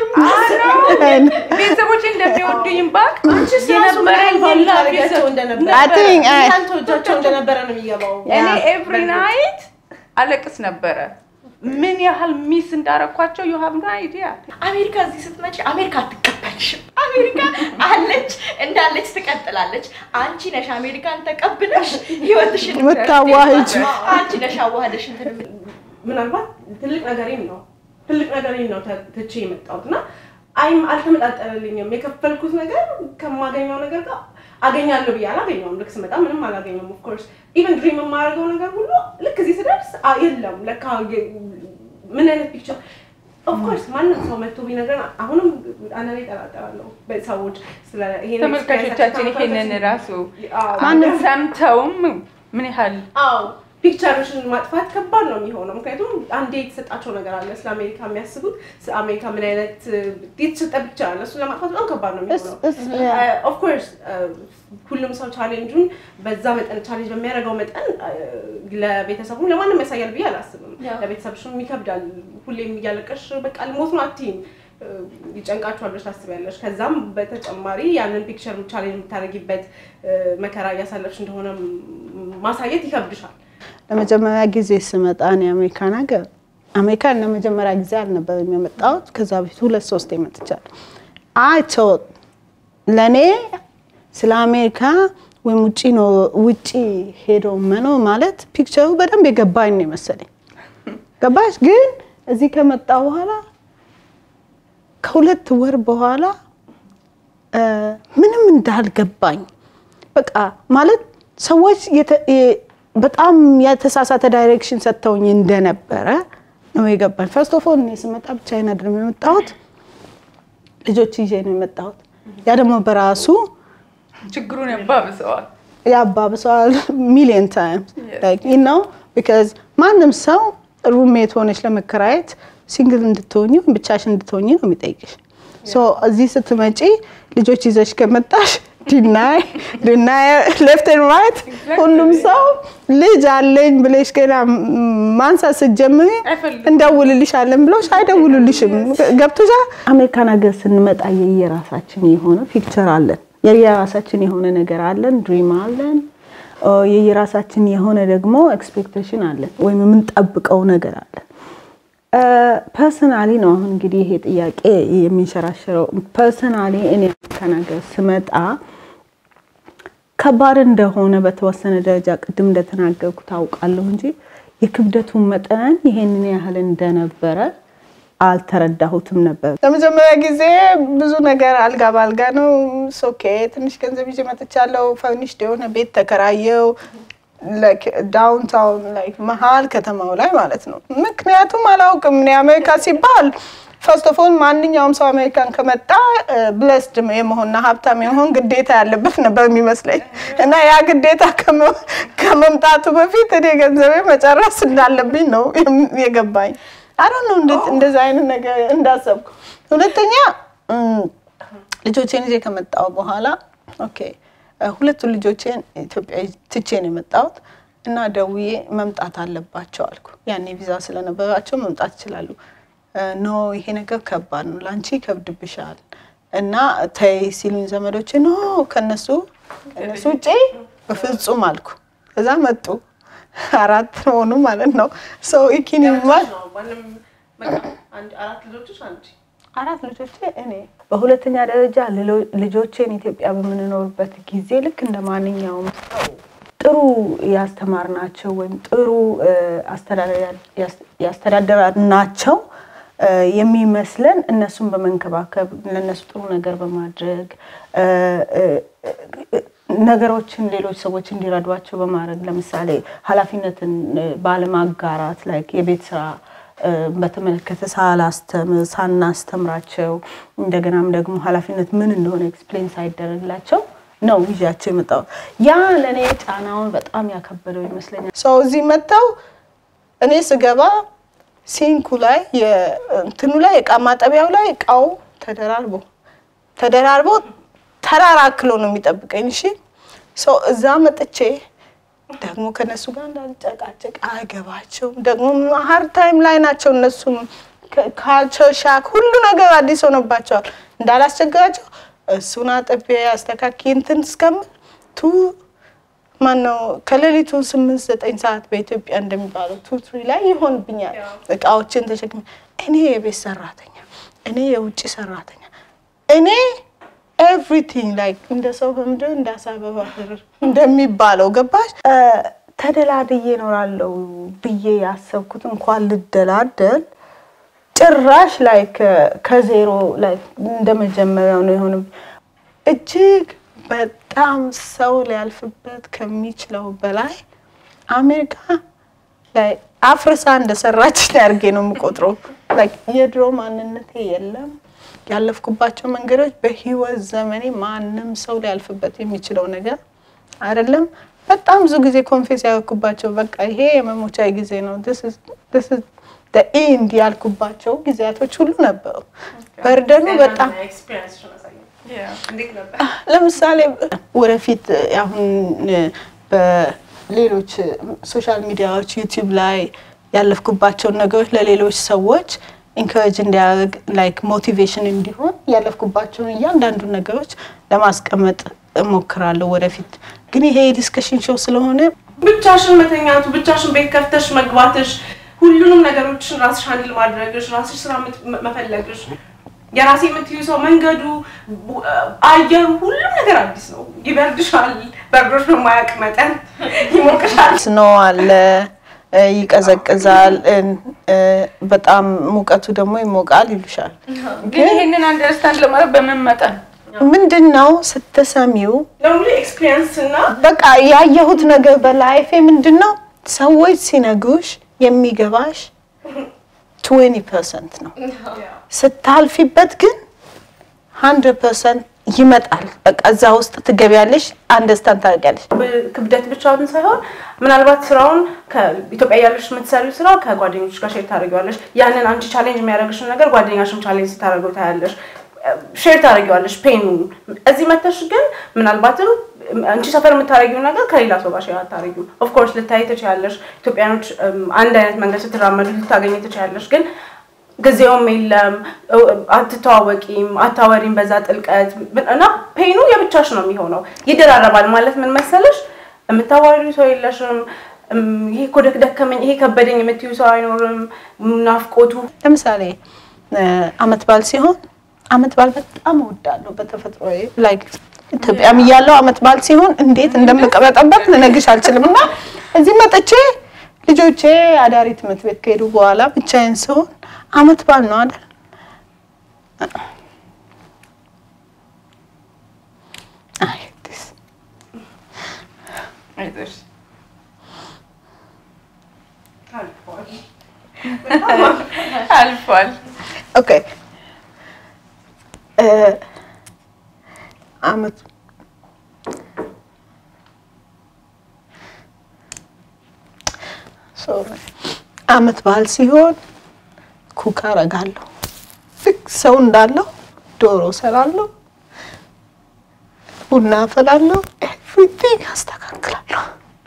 ቤተሰቦች እንደሚወዱኝ ባቅ አንቺስ ራሱ ምን ያህል ቫልዩ ታደርጊያቸው እንደነበረ I think, ምን I- ያህል ተወጃቸው እንደነበረ ነው የሚገባው። እኔ ያ፣ ኤቭሪ ናይት አለቅስ ነበረ። ምን ያህል ሚስ እንዳረኳቸው ዩ ሃቭ ኖ አይዲያ። አሜሪካ እዚህ ስትመጪ አሜሪካ አትቀበልሽም። አሜሪካ አለች እንዳለች ትቀጥላለች። አንቺ ነሽ አሜሪካን ተቀብለሽ ህይወትሽን የምታዋህጅ። አንቺ ነሽ አዋህደሽ እንትን የምት- ምናልባት ትልቅ ነገሬን ነው ትልቅ ነገሬን ነው ተ- ትቼ የመጣሁት እና አይም አልተመጣጠረልኝም። የከፈልኩት ነገር ከማገኘው ነገር ጋር አገኛለሁ ብዬ አላገኘውም። ልክ ስመጣ ምንም አላገኘውም። ኦፍኮርስ ኢቨን ድሪም የማደርገው ነገር ሁሉ ልክ እዚህ ስደርስ አ- የለም ለካ የ- ምን አይነት ፒክቸር ኦፍኮርስ ማንም ሰው መጥቶ ቢነግረን አሁንም አንዳንዴ እጠራጠራለሁ ሰዎች ስለ ይሄን ተመልካቾቻችን experience ይሄንን ራሱ አዎ። ማንም- ሰምተውም ምን ያህል አዎ ፒክቸርሽን ማጥፋት ከባድ ነው የሚሆነው። ምክንያቱም አንዴ የተሰጣቸው ነገር አለ ስለ አሜሪካ የሚያስቡት ስለ አሜሪካ ምን አይነት የተሰጠ ፒክቸር አለ። እሱን ለማጥፋት በጣም ከባድ ነው የሚሆነው። እስ- እስ- ያ። ኦፍኮርስ ሁሉም ሰው ቻሌንጁን በዛ መጠን ቻሌንጅ በሚያደርገው መጠን ለቤተሰቡም ለማንም ያሳያል ብዬ አላስብም። ያው። ለቤተሰብሽም ይከብዳል። ሁሌም እያለቀሽ በቃ ልሞት ነው አትይም። ይጨንቃችኋል ብለሽ ታስቢያለሽ። ከዛም በተጨማሪ ያንን ፒክቸር ቻሌንጅ የምታደርጊበት መከራ እያሳለፍሽ እንደሆነ ማሳየት ይከብድሻል። ለመጀመሪያ ጊዜ ስመጣ እኔ አሜሪካን ሀገር አሜሪካን ለመጀመሪያ ጊዜ አልነበረም የመጣሁት። ከዛ በፊት ሁለት ሶስት መጥቻለሁ። አይ ቶት ለእኔ ስለ አሜሪካ ወይም ውጭ ነው ውጭ ሄዶ መኖር ማለት ፒክቸሩ በደንብ የገባኝ ነው የመሰለኝ። ገባሽ? ግን እዚህ ከመጣ በኋላ ከሁለት ወር በኋላ እ፣ ምንም እንዳልገባኝ በቃ ማለት ሰዎች የተ- የ- በጣም የተሳሳተ ዳይሬክሽን ሰጥተውኝ እንደነበረ ነው የገባኝ። ፈርስት ኦፍ ኦል እኔ ስመጣ ብቻዬን አይደለም የመጣሁት፣ ልጆች ይዤ ነው የመጣሁት። ያ ደግሞ በራሱ ችግሩን ያባብሰዋል። ያባብሰዋል ሚሊዮን ታይምስ ነው ቢካዝ ማንም ሰው ሩሜት ሆነች ለመከራየት ሲንግል እንድትሆኝ ወይም ብቻሽ እንድትሆኝ ነው የሚጠይቅሽ። ሶ እዚህ ስትመጪ ልጆች ይዘሽ ከመጣሽ ዲናይ ዲናይ ሌፍት ኤንድ ራይት ሁሉም ሰው ልጅ አለኝ ብለሽ ገና ማንሳት ስትጀምሪ አይፈልጉም። እንደውልልሻለን ብሎሽ አይደውሉልሽም። ገብቶሻል? አሜሪካን ሀገር ስንመጣ የየራሳችን የሆነ ፒክቸር አለን፣ የየራሳችን የሆነ ነገር አለን፣ ድሪም አለን፣ ኦ፣ የየራሳችን የሆነ ደግሞ ኤክስፔክቴሽን አለን ወይም የምንጠብቀው ነገር አለን። ፐርሰናሊ ነው አሁን እንግዲህ ይሄ ጥያቄ የሚንሸራሸረው። ፐርሰናሊ እኔ አሜሪካን ሀገር ስመጣ ከባድ እንደሆነ በተወሰነ ደረጃ ቅድም እንደተናገርኩ ታውቃለሁ እንጂ የክብደቱን መጠን ይሄንን ያህል እንደነበረ አልተረዳሁትም ነበር። ለመጀመሪያ ጊዜ ብዙ ነገር አልጋ ባልጋ ነው። ሶኬ ትንሽ ገንዘብ ይዤ መጥቻለሁ። ፈርኒሽድ የሆነ ቤት ተከራየው ዳውንታውን መሀል ከተማው ላይ ማለት ነው። ምክንያቱም አላውቅም እኔ አሜሪካ ሲባል ፈርስት ኦፍ ኦል ማንኛውም ሰው አሜሪካን ከመጣ ብለስድ የመሆንና ሀብታም የመሆን ግዴታ ያለበት ነበር የሚመስለኝ እና ያ ግዴታ ከመ- ከመምጣቱ በፊት እኔ ገንዘቤ መጨረስ እንዳለብኝ ነው የገባኝ። አሮ ነው እንደዛ አይነት ነገር እንዳሰብኩ። ሁለተኛ እም፣ ልጆቼን ይዤ ከመጣሁ በኋላ ኦኬ እ፣ ሁለቱን ልጆቼን ኢትዮጵያ ትቼ ነው የመጣሁት እና ደውዬ መምጣት አለባቸው አልኩ። ያኔ ቪዛ ስለነበራቸው መምጣት ይችላሉ። እ፣ ኖ ይሄ ነገር ከባድ ነው፣ ለአንቺ ይከብድብሻል እና ተይ ሲሉኝ ዘመዶቼ ኖ ከነሱ ከነሱ ውጭ በፍጹም አልኩ። ከዛ መጡ አራት ሆኑ ማለት ነው። ሰው ኢኪን ይማል ነው ማንም በቃ አንድ አራት ልጆችሽ አንቺ አራት ልጆቼ እኔ በሁለተኛ ደረጃ ልሎ- ልጆቼን ኢትዮጵያ በምንኖርበት ጊዜ ልክ እንደ ማንኛውም ሰው ጥሩ ያስተማርናቸው ወይም ጥሩ እ፣ አስተዳደር- ያስ- ያስተዳደርናቸው እ፣ የሚመስለን እነሱን በመንከባከብ ለእነሱ ጥሩ ነገር በማድረግ እ፣ እ፣ እ፣ ነገሮችን ሌሎች ሰዎች እንዲረዷቸው በማድረግ ለምሳሌ ኃላፊነትን እ፣ ባለማጋራት ላይ የቤት ስራ እ፣ በተመለከተ ሳላስተምር ሳናስተምራቸው እንደገናም ደግሞ ኃላፊነት ምን እንደሆነ ኤክስፕሌን ሳይደረግላቸው ነው ይዣቸው የመጣሁት። ያ ለእኔ ጫናውን በጣም ያከበደው ይመስለኛል። ሰው እዚህ መጥተው እኔ ስገባ ሲንኩ ላይ እንትኑ ላይ እቃ ማጠቢያው ላይ እቃው ተደራርቦ ተደራርቦ ተራራክሎ ነው የሚጠብቀኝ። እሺ ሰው እዛ መጥቼ ደግሞ ከነሱ ጋር እንዳልጨቃጨቅ አይገባቸውም። ደግሞ ሀርድ ታይም ላይ ናቸው እነሱም ካልቸር ሻክ ሁሉ ነገር አዲስ ሆነባቸዋል። እንዳላስቸግራቸው እሱን አጥቤ አስተካኪ እንትን እስከምል ቱ ማነው ከሌሊቱ ስምንት ዘጠኝ ሰዓት በኢትዮጵያ እንደሚባለው ቱ ትሪ ላይ ይሆንብኛል። እቃዎችን ተሸክሜ እኔ የቤት ሰራተኛ፣ እኔ የውጭ ሰራተኛ፣ እኔ ኤቭሪቲንግ ላይክ እንደ ሰው በምድር እንደ አሳ በባህር እንደሚባለው ገባሽ? እ፣ ተደላድዬ እኖራለሁ ብዬ ያሰብኩት እንኳን ልደላደል ጭራሽ ላይ ከዜሮ ላይ እንደመጀመሪያው ነው የሆነ እጅግ በጣም ሰው ሊያልፍበት ከሚችለው በላይ አሜሪካ ላይ አፍርሳ እንደሰራችን አድርጌ ነው የምቆጥረው። Like የድሮ ማንነቴ የለም። ያለፍኩባቸው መንገዶች በህይወት ዘመኔ ማንም ሰው ሊያልፍበት የሚችለው ነገር አይደለም። በጣም ብዙ ጊዜ ኮንፌስ ያደረኩባቸው በቃ ይሄ የመሞቻ ጊዜ ነው ኢንድ ያልኩባቸው ጊዜያቶች ሁሉ ነበሩ። በርደኑ በጣም ኤክስፒሪየንስ አሳየን። እንዴት ነበር? ለምሳሌ ወደፊት አሁን በሌሎች ሶሻል ሚዲያዎች ዩቲዩብ ላይ ያለፍኩባቸውን ነገሮች ለሌሎች ሰዎች ኢንካሬጅ እንዲያደርግ ላይክ ሞቲቬሽን እንዲሆን ያለፍኩባቸውን እያንዳንዱ ነገሮች ለማስቀመጥ እሞክራለሁ ወደፊት። ግን ይሄ የዲስከሽን ሾው ስለሆነ ብቻሽን መተኛቱ፣ ብቻሽን ቤት ከፍተሽ መግባትሽ፣ ሁሉንም ነገሮችን ራስሽ አንድል ማድረግሽ፣ ራስሽ ስራ ምት- መፈለግሽ፣ የራሴ የምትዩ ሰው መንገዱ፣ ቡ- አየሩ፣ ሁሉም ነገር አዲስ ነው። ይበርድሻል፣ በርዶሽ በማያውቅ መጠን ይሞቅሻል። ስኖ አለ፣ እ፣ ይቀዘቅዛል፣ እ፣ እ፣ በጣም ሙቀቱ ደግሞ ይሞቃል ይሉሻል። ግን ይሄንን አንደርስታንድ ለማድረግ በምን መጠን ምንድን ነው ስትሰሚው ለሙሉ ኤክስፒሪየንስ እና በቃ ያየሁት ነገር በላይፌ ምንድን ነው ሰዎች ሲነግሩሽ የሚገባሽ 20 ፐርሰንት ነው ስታልፊበት ግን 100 ፐርሰንት ይመጣል በቃ እዛ ውስጥ ትገቢያለሽ አንደርስታንድ ታደርጊያለሽ ክብደት ብቻውን ሳይሆን ምናልባት ስራውን ከኢትዮጵያ ያለሽ የምትሰሪው ስራ ከጓደኞች ጋር ሼር ታደርጊዋለሽ። ያንን አንቺ ቻሌንጅ የሚያደርግሽን ነገር ጓደኛሽም ቻሌንጅ ስታደርገው ታያለሽ። ሼር ታደርጊዋለሽ ፔኑን። እዚህ መተሽ ግን ምናልባትም አንቺ ሰፈር የምታደርጊው ነገር ከሌላ ሰው ጋር ሼር አታደርጊው። ኦፍኮርስ ልታይ ትችያለሽ። ኢትዮጵያኖች እም፣ አንድ አይነት መንገድ ስትራመዱ ልታገኝ ትችያለሽ ግን ጊዜውም የለም፣ አትተዋወቂም፣ አታወሪም በዛ ጥልቀት እና ፔኑ የብቻሽ ነው የሚሆነው። ይደራረባል ማለት ምን መሰለሽ፣ የምታዋሪው ሰው የለሽም። እም፣ ይሄ እኮ ደክ- ደከመኝ፣ ይሄ ከበደኝ የምትዩ ሰው አይኖርም። ናፍቆቱ ለምሳሌ እ፣ አመት በዓል ሲሆን አመት በዓል በጣም እወዳለሁ በተፈጥሮ ላይክ ኢትዮጵያም እያለሁ አመት በዓል ሲሆን እንዴት እንደምቀበጠበት ልነግርሽ አልችልም። እና እዚህ መጥቼ ልጆቼ አዳሪ ትምህርት ቤት ከሄዱ በኋላ ብቻዬን ስሆን አመት በዓል ነው አይደል? አይ this አይዞሽ። አልፏል። ኦኬ እ፣ አመት ሶሪ አመት በዓል ሲሆን ኩክ አረጋለሁ። ልክ ሰው እንዳለው ዶሮ ሰራለሁ፣ ቡና አፈላለሁ፣ ኤቭሪቲንግ አስተካክላለሁ።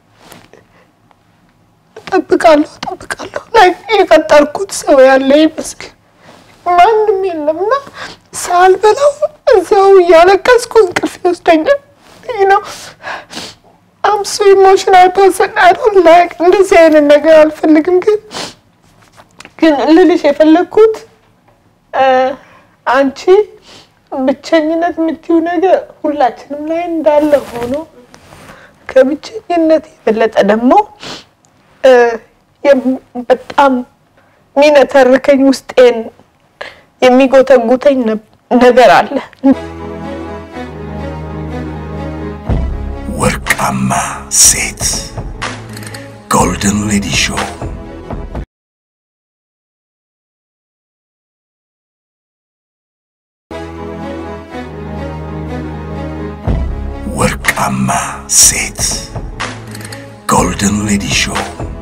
እጠብቃለሁ እጠብቃለሁ ላይ የቀጠርኩት ሰው ያለ ይመስል ማንም የለም እና ሳልበላው እዛው እያለቀስኩ እንቅልፍ ይወስደኛል። ነው አም ሶ ኢሞሽናል ፐርሰን አይ ዶንት ላይክ እንደዚህ አይነት ነገር አልፈልግም። ግን ግን ልልሽ የፈለግኩት እ፣ አንቺ ብቸኝነት የምትይው ነገር ሁላችንም ላይ እንዳለ ሆኖ ከብቸኝነት የበለጠ ደግሞ እ፣ የም- በጣም የሚነተርከኝ ውስጤን የሚጎተጉተኝ ነ- ነገር አለ። ወርቃማ ሴት ጎልደን ሌዲ ሾው ወርቃማ ሴት ጎልደን ሌዲ ሾው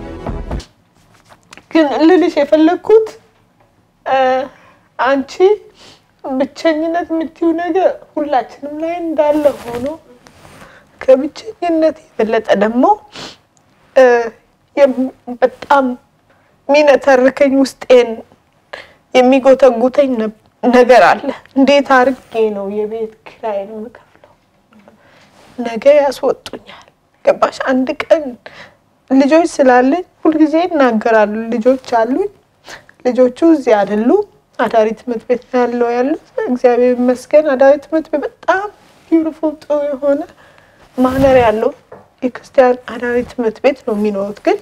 ግን ልልሽ የፈለግኩት እ፣ አንቺ ብቸኝነት የምትይው ነገር ሁላችንም ላይ እንዳለ ሆኖ ከብቸኝነት የበለጠ ደግሞ እ፣ የም- በጣም የሚነተርከኝ ውስጤን የሚጎተጉተኝ ነ- ነገር አለ። እንዴት አድርጌ ነው የቤት ኪራይን የምከፍለው? ነገ ያስወጡኛል። ገባሽ? አንድ ቀን ልጆች ስላለኝ ሁልጊዜ ይናገራሉ። ልጆች አሉኝ። ልጆቹ እዚህ አይደሉም። አዳሪ ትምህርት ቤት ነው ያለው ያሉት። እግዚአብሔር ይመስገን አዳሪ ትምህርት ቤት በጣም ቢዩቲፉል ጥሩ የሆነ ማነር ያለው የክርስቲያን አዳሪ ትምህርት ቤት ነው የሚኖሩት። ግን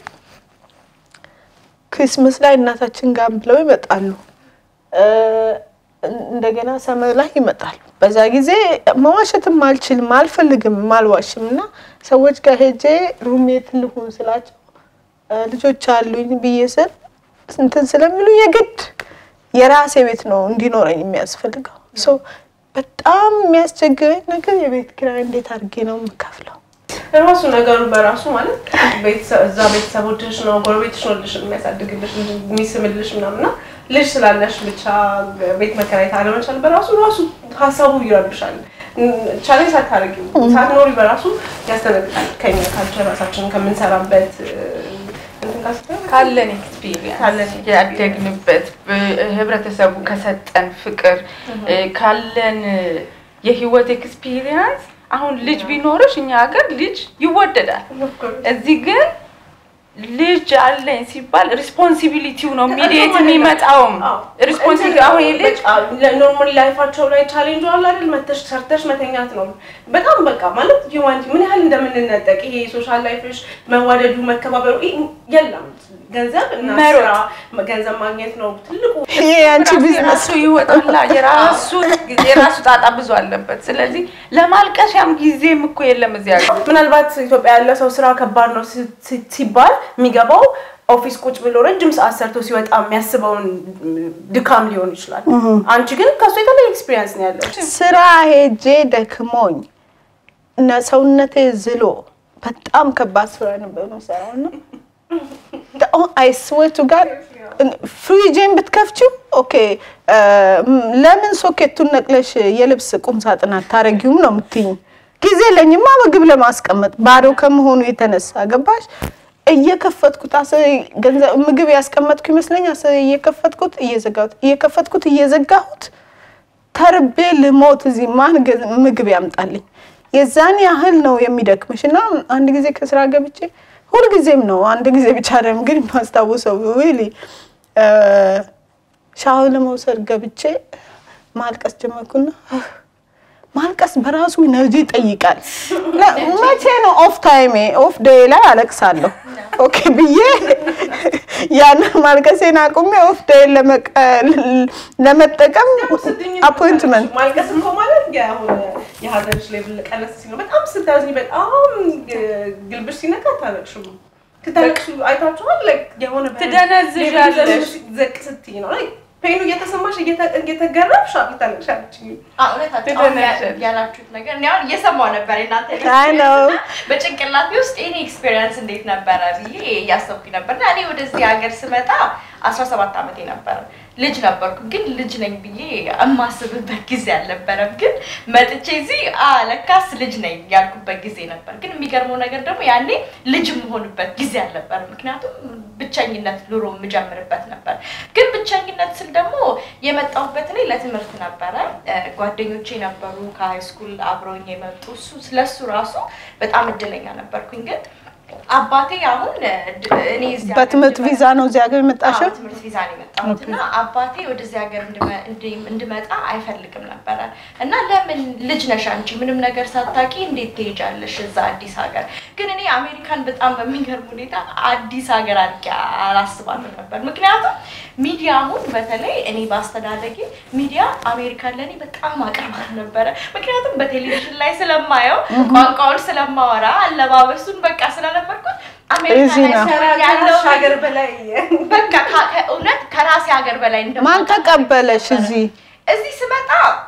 ክሪስመስ ላይ እናታችን ጋር ብለው ይመጣሉ። እ፣ እንደገና ሰመር ላይ ይመጣሉ። በዛ ጊዜ መዋሸትም አልችልም አልፈልግም አልዋሽም እና ሰዎች ጋር ሄጄ ሩሜት ልሁን ስላቸው እ፣ ልጆች አሉኝ ብዬ ስል እንትን ስለሚሉ የግድ የራሴ ቤት ነው እንዲኖረኝ የሚያስፈልገው። ሶ በጣም የሚያስቸግረኝ ነገር የቤት ኪራይ እንዴት አድርጌ ነው የምከፍለው? ራሱ ነገሩ በራሱ ማለት ቤተሰብ- እዛ ቤተሰቦችሽ ነው ጎረቤትሽ ነው ልጅ የሚያሳድግልሽ ልጅ የሚስምልሽ ምናምን እና ልጅ ስላለሽ ብቻ ቤት መከራየት አለመቻል በራሱ ራሱ ሀሳቡ ይረብሻል። ቻሌንጅ ሳታደርጊ ሳትኖሪ በራሱ ያስደነግጣል። ከኛ ካልቸር ራሳችንን ከምንሰራበት እ፣ እንትን ጋር ስትሆን ካለን ኤክስፒሪየንስ ካለን ያደግንበት ብ- ህብረተሰቡ ከሰጠን ፍቅር እ፣ ካለን የህይወት ኤክስፒሪየንስ አሁን ልጅ ቢኖርሽ እኛ ሀገር ልጅ ይወደዳል። እዚህ ግን ልጅ አለኝ ሲባል ሪስፖንሲቢሊቲው ነው ኢሚዲየት የሚመጣውም ሪስፖንሲቢሊቲ አሁን ይህ ልጅ ኖርማል ላይፋቸው ላይ ቻሌንጅ አለ አይደል? መተሽ ሰርተሽ መተኛት ነው። በጣም በቃ ማለት ሂውማኒቲ ምን ያህል እንደምንነጠቅ ይሄ ሶሻል ላይፍሽ መዋደዱ፣ መከባበሩ ይሄ የለም። ገንዘብ እና መሮጥ። ስራ ገንዘብ ማግኘት ነው ትልቁ ይሄ የአንቺ ቢዝነስ የራሱ ይወጣላ የራሱ የራሱ ጣጣ ብዙ አለበት። ስለዚህ ለማልቀሻም ጊዜም እኮ የለም እዚህ ሀገር። ምናልባት ኢትዮጵያ ያለ ሰው ስራ ከባድ ነው ሲ- ሲ- ሲባል የሚገባው ኦፊስ ቁጭ ብሎ ረጅም ሰዓት ሰርቶ ሲወጣ የሚያስበውን ድካም ሊሆን ይችላል። አንቺ ግን ከሱ የተለየ ኤክስፒሪየንስ ነው ያለው። ስራ ሄጄ ደክሞኝ እና ሰውነቴ ዝሎ በጣም ከባድ ስራ ነበር የምሰራው እና አይስዌቱ ጋር ፍሪጄን ብትከፍቺው ኦኬ እ፣ ለምን ሶኬቱን ነቅለሽ የልብስ ቁም ሳጥን አታረጊውም ነው የምትይኝ። ጊዜ የለኝማ ምግብ ለማስቀመጥ ባዶ ከመሆኑ የተነሳ ገባሽ። እየከፈትኩት አስ ገንዘብ ምግብ ያስቀመጥኩ ይመስለኛል። አስ እየከፈትኩት እየዘጋሁት እየከፈትኩት እየዘጋሁት ተርቤ ልሞት እዚህ ማን ገ- ምግብ ያምጣልኝ? የዛን ያህል ነው የሚደክምሽ። እና አንድ ጊዜ ከስራ ገብቼ ሁልጊዜም ነው አንድ ጊዜ ብቻ አይደለም ግን የማስታውሰው ዊሊ ሻወር ለመውሰድ ገብቼ ማልቀስ ጀመርኩና ማልቀስ በራሱ ኢነርጂ ይጠይቃል። እና መቼ ነው ኦፍ ታይሜ ኦፍ ዴይ ላይ አለቅሳለሁ ኦኬ ብዬ ያንን ማልቀሴን አቁሜ ኦፍ ዴይ ለመጠቀም አፖይንትመንት ማልቀስ እኮ ማለት የአሁን የሀዘንሽ ሌቭል ቀነስ ሲል ነው። በጣም ስታዝኝ በጣም ግልብሽ ሲነካ አታለቅሽም። ክታለቅሽ አይታችኋል። like የሆነ ትደነዝዣለሽ። ሌቭልሽ ዘቅ ስትይ ነው like ፔኑ እየተሰማሽ እየተ- እየተገረምሽ ልታለቅሻለች። እውነታችሁ አሁን ያ- ያላችሁት ነገር እኔ አሁን እየሰማሁ ነበር የእናንተ አይ ነው። experience እና በጭንቅላቴ ውስጥ የኔ ኤክስፔሪየንስ እንዴት ነበረ ብዬ እያሰብኩኝ ነበር እና እኔ ወደዚህ ሀገር ስመጣ አስራ ሰባት ዓመቴ ነበረ ልጅ ነበርኩ ግን ልጅ ነኝ ብዬ የማስብበት ጊዜ አልነበረም ግን መጥቼ እዚህ አ ለካስ ልጅ ነኝ ያልኩበት ጊዜ ነበር ግን የሚገርመው ነገር ደግሞ ያኔ ልጅ የምሆንበት ጊዜ አልነበረም ምክንያቱም ብቸኝነት ኑሮ የምጀምርበት ነበር ግን ብቸኝነት ስል ደግሞ የመጣሁበት እኔ ለትምህርት ነበረ እ፣ ጓደኞቼ ነበሩ ከሃይ ስኩል አብረውኝ የመጡ እሱ ስለሱ ራሱ በጣም እድለኛ ነበርኩኝ ግን አባቴ አሁን እ፣ ድ- እኔ እዚህ ሀገር በትምህርት እንድመጣ- ቪዛ ነው እዚህ ሀገር የመጣሽው? አዎ፣ ትምህርት ቪዛ ነው የመጣሁት እና አባቴ ወደዚህ ሀገር እንድመ- እንድ- እንድመጣ አይፈልግም ነበረ እና ለምን ልጅ ነሽ አንቺ ምንም ነገር ሳታቂ እንዴት ትሄጃለሽ እዛ አዲስ ሀገር ግን እኔ አሜሪካን በጣም በሚገርም ሁኔታ አዲስ ሀገር አድርጌ አላስባትም ነበር ምክንያቱም ሚዲያ አሁን በተለይ እኔ ባስተዳደጌ ሚዲያ አሜሪካን ለእኔ በጣም አቅርባት ነበረ ምክንያቱም በቴሌቪዥን ላይ ስለማየው ቋንቋውን ስለማወራ አለባበሱን በቃ ስለነበርኩት አሜሪካ እዚህ ላይ ነው። ስሆን ያለው ሀገር በላይ በቃ ከ- ከእውነት ከራሴ ሀገር በላይ እንደማውቅ ማን ተቀበለሽ እዚህ? እዚህ ስመጣ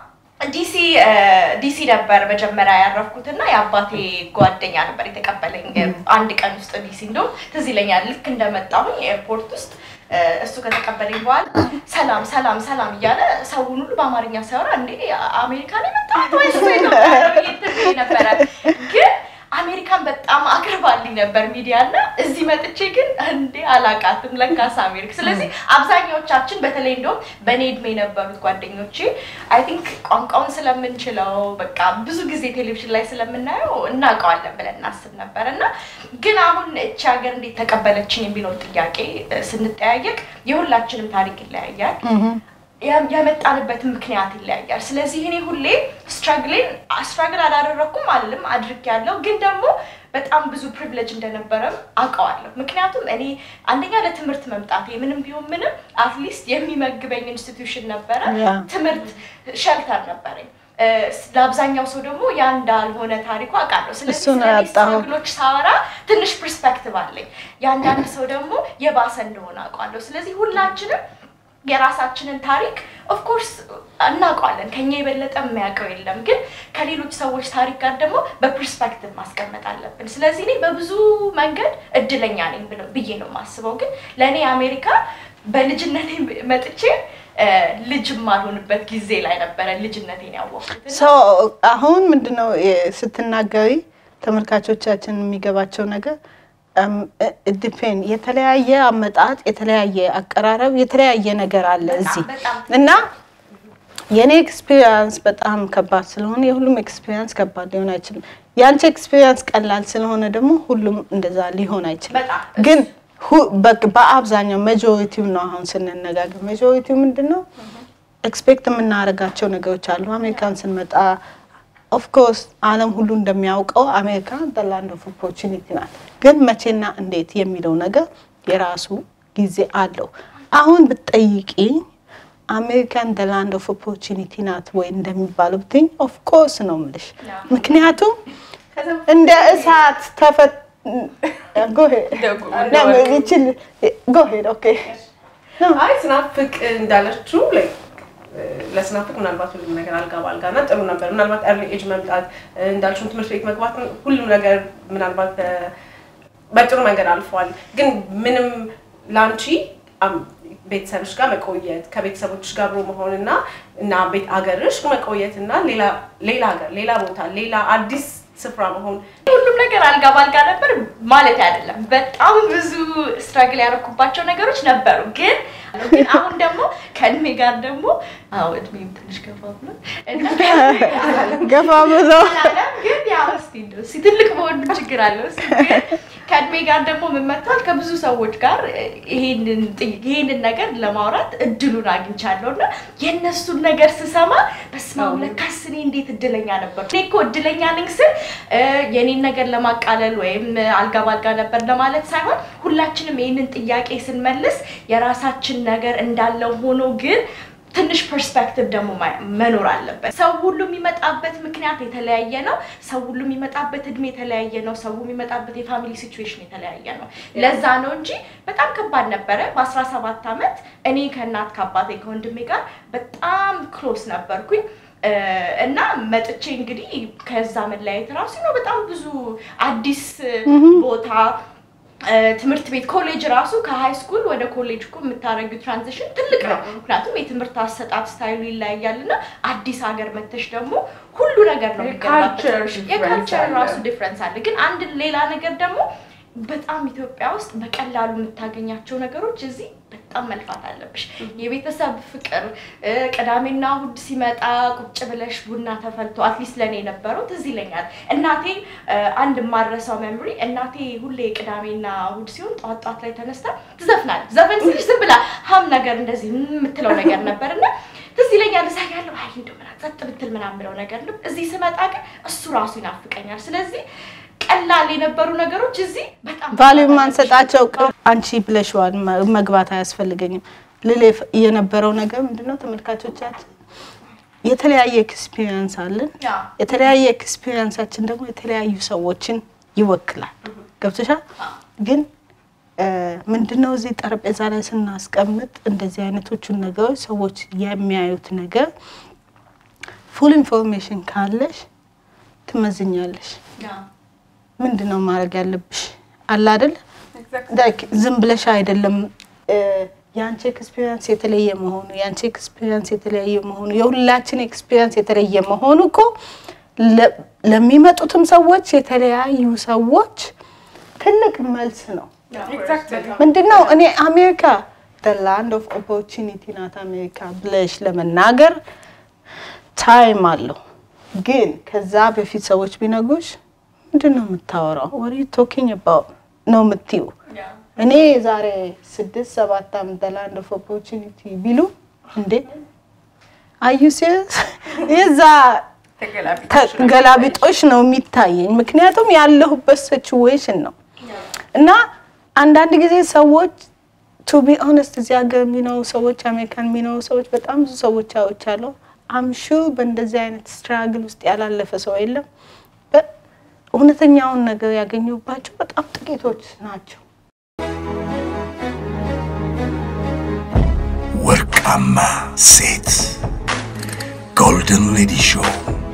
ዲሲ እ፣ ዲሲ ነበር መጀመሪያ ያረፍኩት እና የአባቴ ጓደኛ ነበር የተቀበለኝ እ፣ አንድ ቀን ውስጥ ዲሲ እንደውም ትዝ ይለኛል ልክ እንደመጣሁኝ ኤርፖርት ውስጥ እ፣ እሱ ከተቀበለኝ በኋላ ሰላም ሰላም ሰላም እያለ ሰውን ሁሉ በአማርኛ ሲያወራ እንዴ አሜሪካን የመጣሁት ወይስ ኢትዮጵያ ነው ብዬ እንትን ብዬ ነበረ ግን አሜሪካን በጣም አቅርባልኝ ነበር ሚዲያ እና እዚህ መጥቼ ግን እንዴ አላቃትም ለካስ አሜሪካ። ስለዚህ አብዛኛዎቻችን በተለይ እንደውም በእኔ እድሜ የነበሩት ጓደኞቼ አይ ቲንክ ቋንቋውን ስለምንችለው በቃ ብዙ ጊዜ ቴሌቪዥን ላይ ስለምናየው እናውቀዋለን ብለን እናስብ ነበር እና ግን አሁን እቺ ሀገር እንዴት ተቀበለችን የሚለውን ጥያቄ እ፣ ስንጠያየቅ የሁላችንም ታሪክ ይለያያል። ያ- ያመጣንበትን ምክንያት ይለያያል። ስለዚህ እኔ ሁሌ ስትራግሌን ስትራግል አላደረኩም አልልም አድርጌያለሁ፣ ግን ደግሞ በጣም ብዙ ፕሪቪሌጅ እንደነበረም አውቀዋለሁ። ምክንያቱም እኔ አንደኛ ለትምህርት መምጣቴ ምንም ቢሆን ምንም አትሊስት የሚመግበኝ ኢንስቲትዩሽን ነበረ፣ ያ። ትምህርት ሸልተር ነበረኝ። እ፣ ለአብዛኛው ሰው ደግሞ ያ እንዳልሆነ ታሪኩ አውቃለሁ። ስለዚህ እሱን ስለኔ ያጣኸው። ስትራግሎች ሳወራ ትንሽ ፐርስፔክቲቭ አለኝ። የአንዳንድ ሰው ደግሞ የባሰ እንደሆነ አውቃለሁ። ስለዚህ ሁላችንም የራሳችንን ታሪክ ኦፍኮርስ እናውቀዋለን። ከኛ የበለጠ የሚያውቀው የለም። ግን ከሌሎች ሰዎች ታሪክ ጋር ደግሞ በፐርስፔክቲቭ ማስቀመጥ አለብን። ስለዚህ እኔ በብዙ መንገድ እድለኛ ነኝ ብለው- ብዬ ነው የማስበው። ግን ለእኔ አሜሪካ በልጅነቴ መጥቼ እ፣ ልጅ የማልሆንበት ጊዜ ላይ ነበረ ልጅነቴን ያወቅኩት እና ሰው አሁን ምንድነው የ- ስትናገሪ ተመልካቾቻችን የሚገባቸው ነገር ዲፔን የተለያየ አመጣጥ፣ የተለያየ አቀራረብ፣ የተለያየ ነገር አለ እዚህ በጣም እና የኔ ኤክስፒሪየንስ በጣም ከባድ ስለሆነ የሁሉም ኤክስፒሪየንስ ከባድ ሊሆን አይችልም። የአንቺ ኤክስፒሪየንስ ቀላል ስለሆነ ደግሞ ሁሉም እንደዛ ሊሆን አይችልም። በጣም ግን ሁ- በ- በአብዛኛው ሜጆሪቲው ነው አሁን ስንነጋገር ሜጆሪቲው ምንድን ነው ኤክስፔክት የምናደርጋቸው ነገሮች አሉ። አሜሪካን ስንመጣ ኦፍኮርስ ዓለም ሁሉ እንደሚያውቀው አሜሪካ ላንድ ኦፍ ኦፖርቹኒቲ ናት። ግን መቼና እንዴት የሚለው ነገር የራሱ ጊዜ አለው። አሁን ብትጠይቂኝ አሜሪካን ላንድ ኦፍ ኦፖርቹኒቲ ናት ወይ እንደሚባለው ብትይኝ ኦፍኮርስ ነው የምልሽ። ምክንያቱም እንደ እሳት ተፈት ጎሄድ ኦኬ አይ ስናፍቅ እንዳለችው ላይ ለስናፍቅ ምናልባት ሁሉም ነገር አልጋ በአልጋ እና ጥሩ ነበር። ምናልባት ኤርሊ ኤጅ መምጣት እንዳልሽውን ትምህርት ቤት መግባት ሁሉም ነገር ምናልባት በ- በጥሩ መንገድ አልፏል። ግን ምንም ለአንቺ አም- ቤተሰብሽ ጋር መቆየት ከቤተሰቦች ጋር አብሮ መሆን እና እና ቤት አገርሽ መቆየት እና ሌላ ሌላ ሀገር ሌላ ቦታ ሌላ አዲስ ስፍራ መሆን ሁሉም ነገር አልጋ ባልጋ ነበር ማለት አይደለም። በጣም ብዙ ስትራግል ያደረኩባቸው ነገሮች ነበሩ። ግን ግን አሁን ደግሞ ከእድሜ ጋር ደግሞ አዎ እድሜም ትንሽ ገፋ ብሏል እና ገፋ ብሎ አላለም ግን ያው እስቲ እንደው እስቲ ትልቅ መሆን ችግር አለው። እስቲ ግን ከእድሜ ጋር ደግሞ ምን መጥቷል ከብዙ ሰዎች ጋር ይሄንን ጥይ- ይሄንን ነገር ለማውራት እድሉን አግኝቻለሁ እና የእነሱን ነገር ስሰማ በስመ አብ ለካስ እኔ እንዴት እድለኛ ነበር። እኔ እኮ እድለኛ ነኝ ስል እ፣ የኔን ነገር ለማቃለል ወይም አልጋ ባልጋ ነበር ለማለት ሳይሆን ሁላችንም ይህንን ጥያቄ ስንመልስ የራሳችን ነገር እንዳለው ሆኖ ግን ትንሽ ፐርስፔክቲቭ ደግሞ ማ- መኖር አለበት። ሰው ሁሉ የሚመጣበት ምክንያት የተለያየ ነው። ሰው ሁሉ የሚመጣበት እድሜ የተለያየ ነው። ሰው የሚመጣበት የፋሚሊ ሲቹዌሽን የተለያየ ነው። ለዛ ነው እንጂ በጣም ከባድ ነበረ። በአስራ ሰባት ዓመት እኔ ከእናት ከአባቴ ከወንድሜ ጋር በጣም ክሎስ ነበርኩኝ እ፣ እና መጥቼ እንግዲህ ከዛ መለያየት ራሱ ነው በጣም ብዙ አዲስ ቦታ እ፣ ትምህርት ቤት ኮሌጅ ራሱ ከሃይ ስኩል ወደ ኮሌጅ እኮ የምታደርጊው ትራንዚሽን ትልቅ ነው። ምክንያቱም የትምህርት አሰጣጥ ስታይሉ ይለያያል እና አዲስ ሀገር መተሽ ደግሞ ሁሉ ነገር ነው የካልቸር የሚገባበት። difference የካልቸር አለ። ራሱ ዲፍረንስ አለ። ግን አንድ ሌላ ነገር ደግሞ በጣም ኢትዮጵያ ውስጥ በቀላሉ የምታገኛቸው ነገሮች እዚህ በጣም መልፋት አለብሽ። የቤተሰብ ፍቅር እ፣ ቅዳሜና እሑድ ሲመጣ ቁጭ ብለሽ ቡና ተፈልቶ አትሊስት ለእኔ የነበረው ትዝ ይለኛል። እናቴ እ፣ አንድ የማረሳው መምሪ እናቴ ሁሌ ቅዳሜና እሑድ ሲሆን ጠዋት ጠዋት ላይ ተነስታ ትዘፍናለች። ዘፈን ስልሽ ዝም ብላ ሀም ነገር እንደዚህ የምትለው ነገር ነበር እና ትዝ ይለኛል። እዛ ያለው አይ እንደው ምናምን ጸጥ ብትል ምናምን ብለው ነገር ነው። እዚህ ስመጣ ግን እሱ ራሱ ይናፍቀኛል። ስለዚህ ቀላል የነበሩ ነገሮች እዚህ በጣም ቫሊዩ ማንሰጣቸው አንቺ ብለሽዋል፣ መ- መግባት አያስፈልገኝም ልል የፈ- የነበረው ነገር ምንድነው? ተመልካቾቻችን የተለያየ ኤክስፒሪየንስ አለን። ያ። የተለያየ ኤክስፒሪየንሳችን ደግሞ የተለያዩ ሰዎችን ይወክላል። ገብቶሻል? ግን እ፣ ምንድነው እዚህ ጠረጴዛ ላይ ስናስቀምጥ እንደዚህ አይነቶቹን ነገሮች ሰዎች የሚያዩት ነገር ፉል ኢንፎርሜሽን ካለሽ ትመዝኛለሽ። ያ። ምንድን ነው ማድረግ ያለብሽ አለ አይደል? ላይክ ዝም ብለሽ አይደለም እ፣ የአንቺ ኤክስፒሪየንስ የተለየ መሆኑ የአንቺ ኤክስፒሪየንስ የተለያየ መሆኑ የሁላችን ኤክስፒሪየንስ የተለየ መሆኑ እኮ ለ- ለሚመጡትም ሰዎች የተለያዩ ሰዎች ትልቅ መልስ ነው። ምንድን ነው እኔ አሜሪካ ላንድ ኦፍ ኦፖርቹኒቲ ናት አሜሪካ ብለሽ ለመናገር ታይም አለው። ግን ከዛ በፊት ሰዎች ቢነግሩሽ ምንድን ነው የምታወራው? ወሪ ቶኪንግ አባውት ነው የምትዩ። እኔ ዛሬ ስድስት ሰባት ዓመት ላንድ ኦፍ ኦፖርቹኒቲ ቢሉ እንዴ አዩ ሲሪየስ የዛ ተገላቢጦሽ ነው የሚታየኝ። ምክንያቱም ያለሁበት ሲቹዌሽን ነው እና አንዳንድ ጊዜ ሰዎች ቱ ቢ ኦነስት እዚህ ሀገር የሚኖሩ ሰዎች አሜሪካን የሚኖሩ ሰዎች በጣም ብዙ ሰዎች አውቻለሁ። አምሹ በእንደዚህ አይነት ስትራግል ውስጥ ያላለፈ ሰው የለም። በ- እውነተኛውን ነገር ያገኙባቸው በጣም ጥቂቶች ናቸው። ወርቃማ ሴት ጎልደን ሌዲ ሾው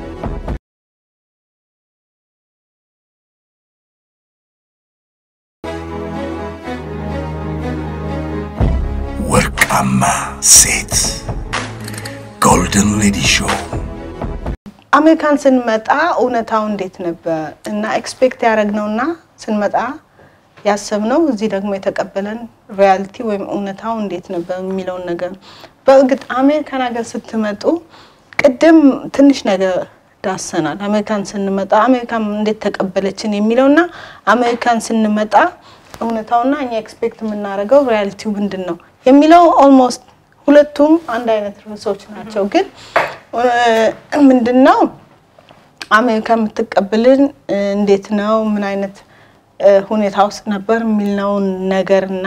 ወርቃማ ሴት ጎልደን ሌዲ ሾው አሜሪካን ስንመጣ እውነታው እንዴት ነበር እና ኤክስፔክት ያደረግነውና ስንመጣ ያሰብነው እዚህ ደግሞ የተቀበለን ሪያሊቲ ወይም እውነታው እንዴት ነበር የሚለውን ነገር ነው። በእርግጥ አሜሪካን ሀገር ስትመጡ ቅድም ትንሽ ነገር ዳሰናል። አሜሪካን ስንመጣ አሜሪካን እንዴት ተቀበለችን የሚለውና አሜሪካን ስንመጣ እውነታውና እኛ ኤክስፔክት የምናደርገው ሪያሊቲው ምንድን ነው የሚለው ኦልሞስት ሁለቱም አንድ አይነት ርዕሶች ናቸው። ግን እ፣ ምንድን ነው አሜሪካ የምትቀበልን እ፣ እንዴት ነው ምን አይነት እ፣ ሁኔታ ውስጥ ነበር የሚልነውን ነገርና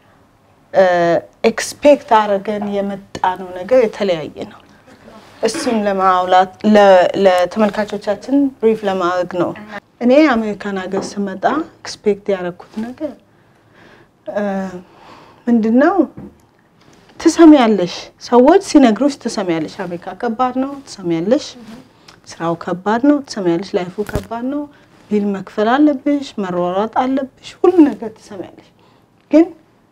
ኤክስፔክት አድርገን የመጣ ነው ነገር የተለያየ ነው። እሱን ለማውላት ለ- ለተመልካቾቻችን ብሪፍ ለማድረግ ነው። እኔ አሜሪካን ሀገር ስመጣ ኤክስፔክት ያደረኩት ነገር እ፣ ምንድን ነው ትሰሚያለሽ፣ ሰዎች ሲነግሩሽ ትሰሚያለሽ። አሜሪካ ከባድ ነው ትሰሚያለሽ፣ ስራው ከባድ ነው ትሰሚያለሽ፣ ላይፉ ከባድ ነው፣ ቢል መክፈል አለብሽ፣ መሯሯጥ አለብሽ፣ ሁሉ ነገር ትሰሚያለሽ። ግን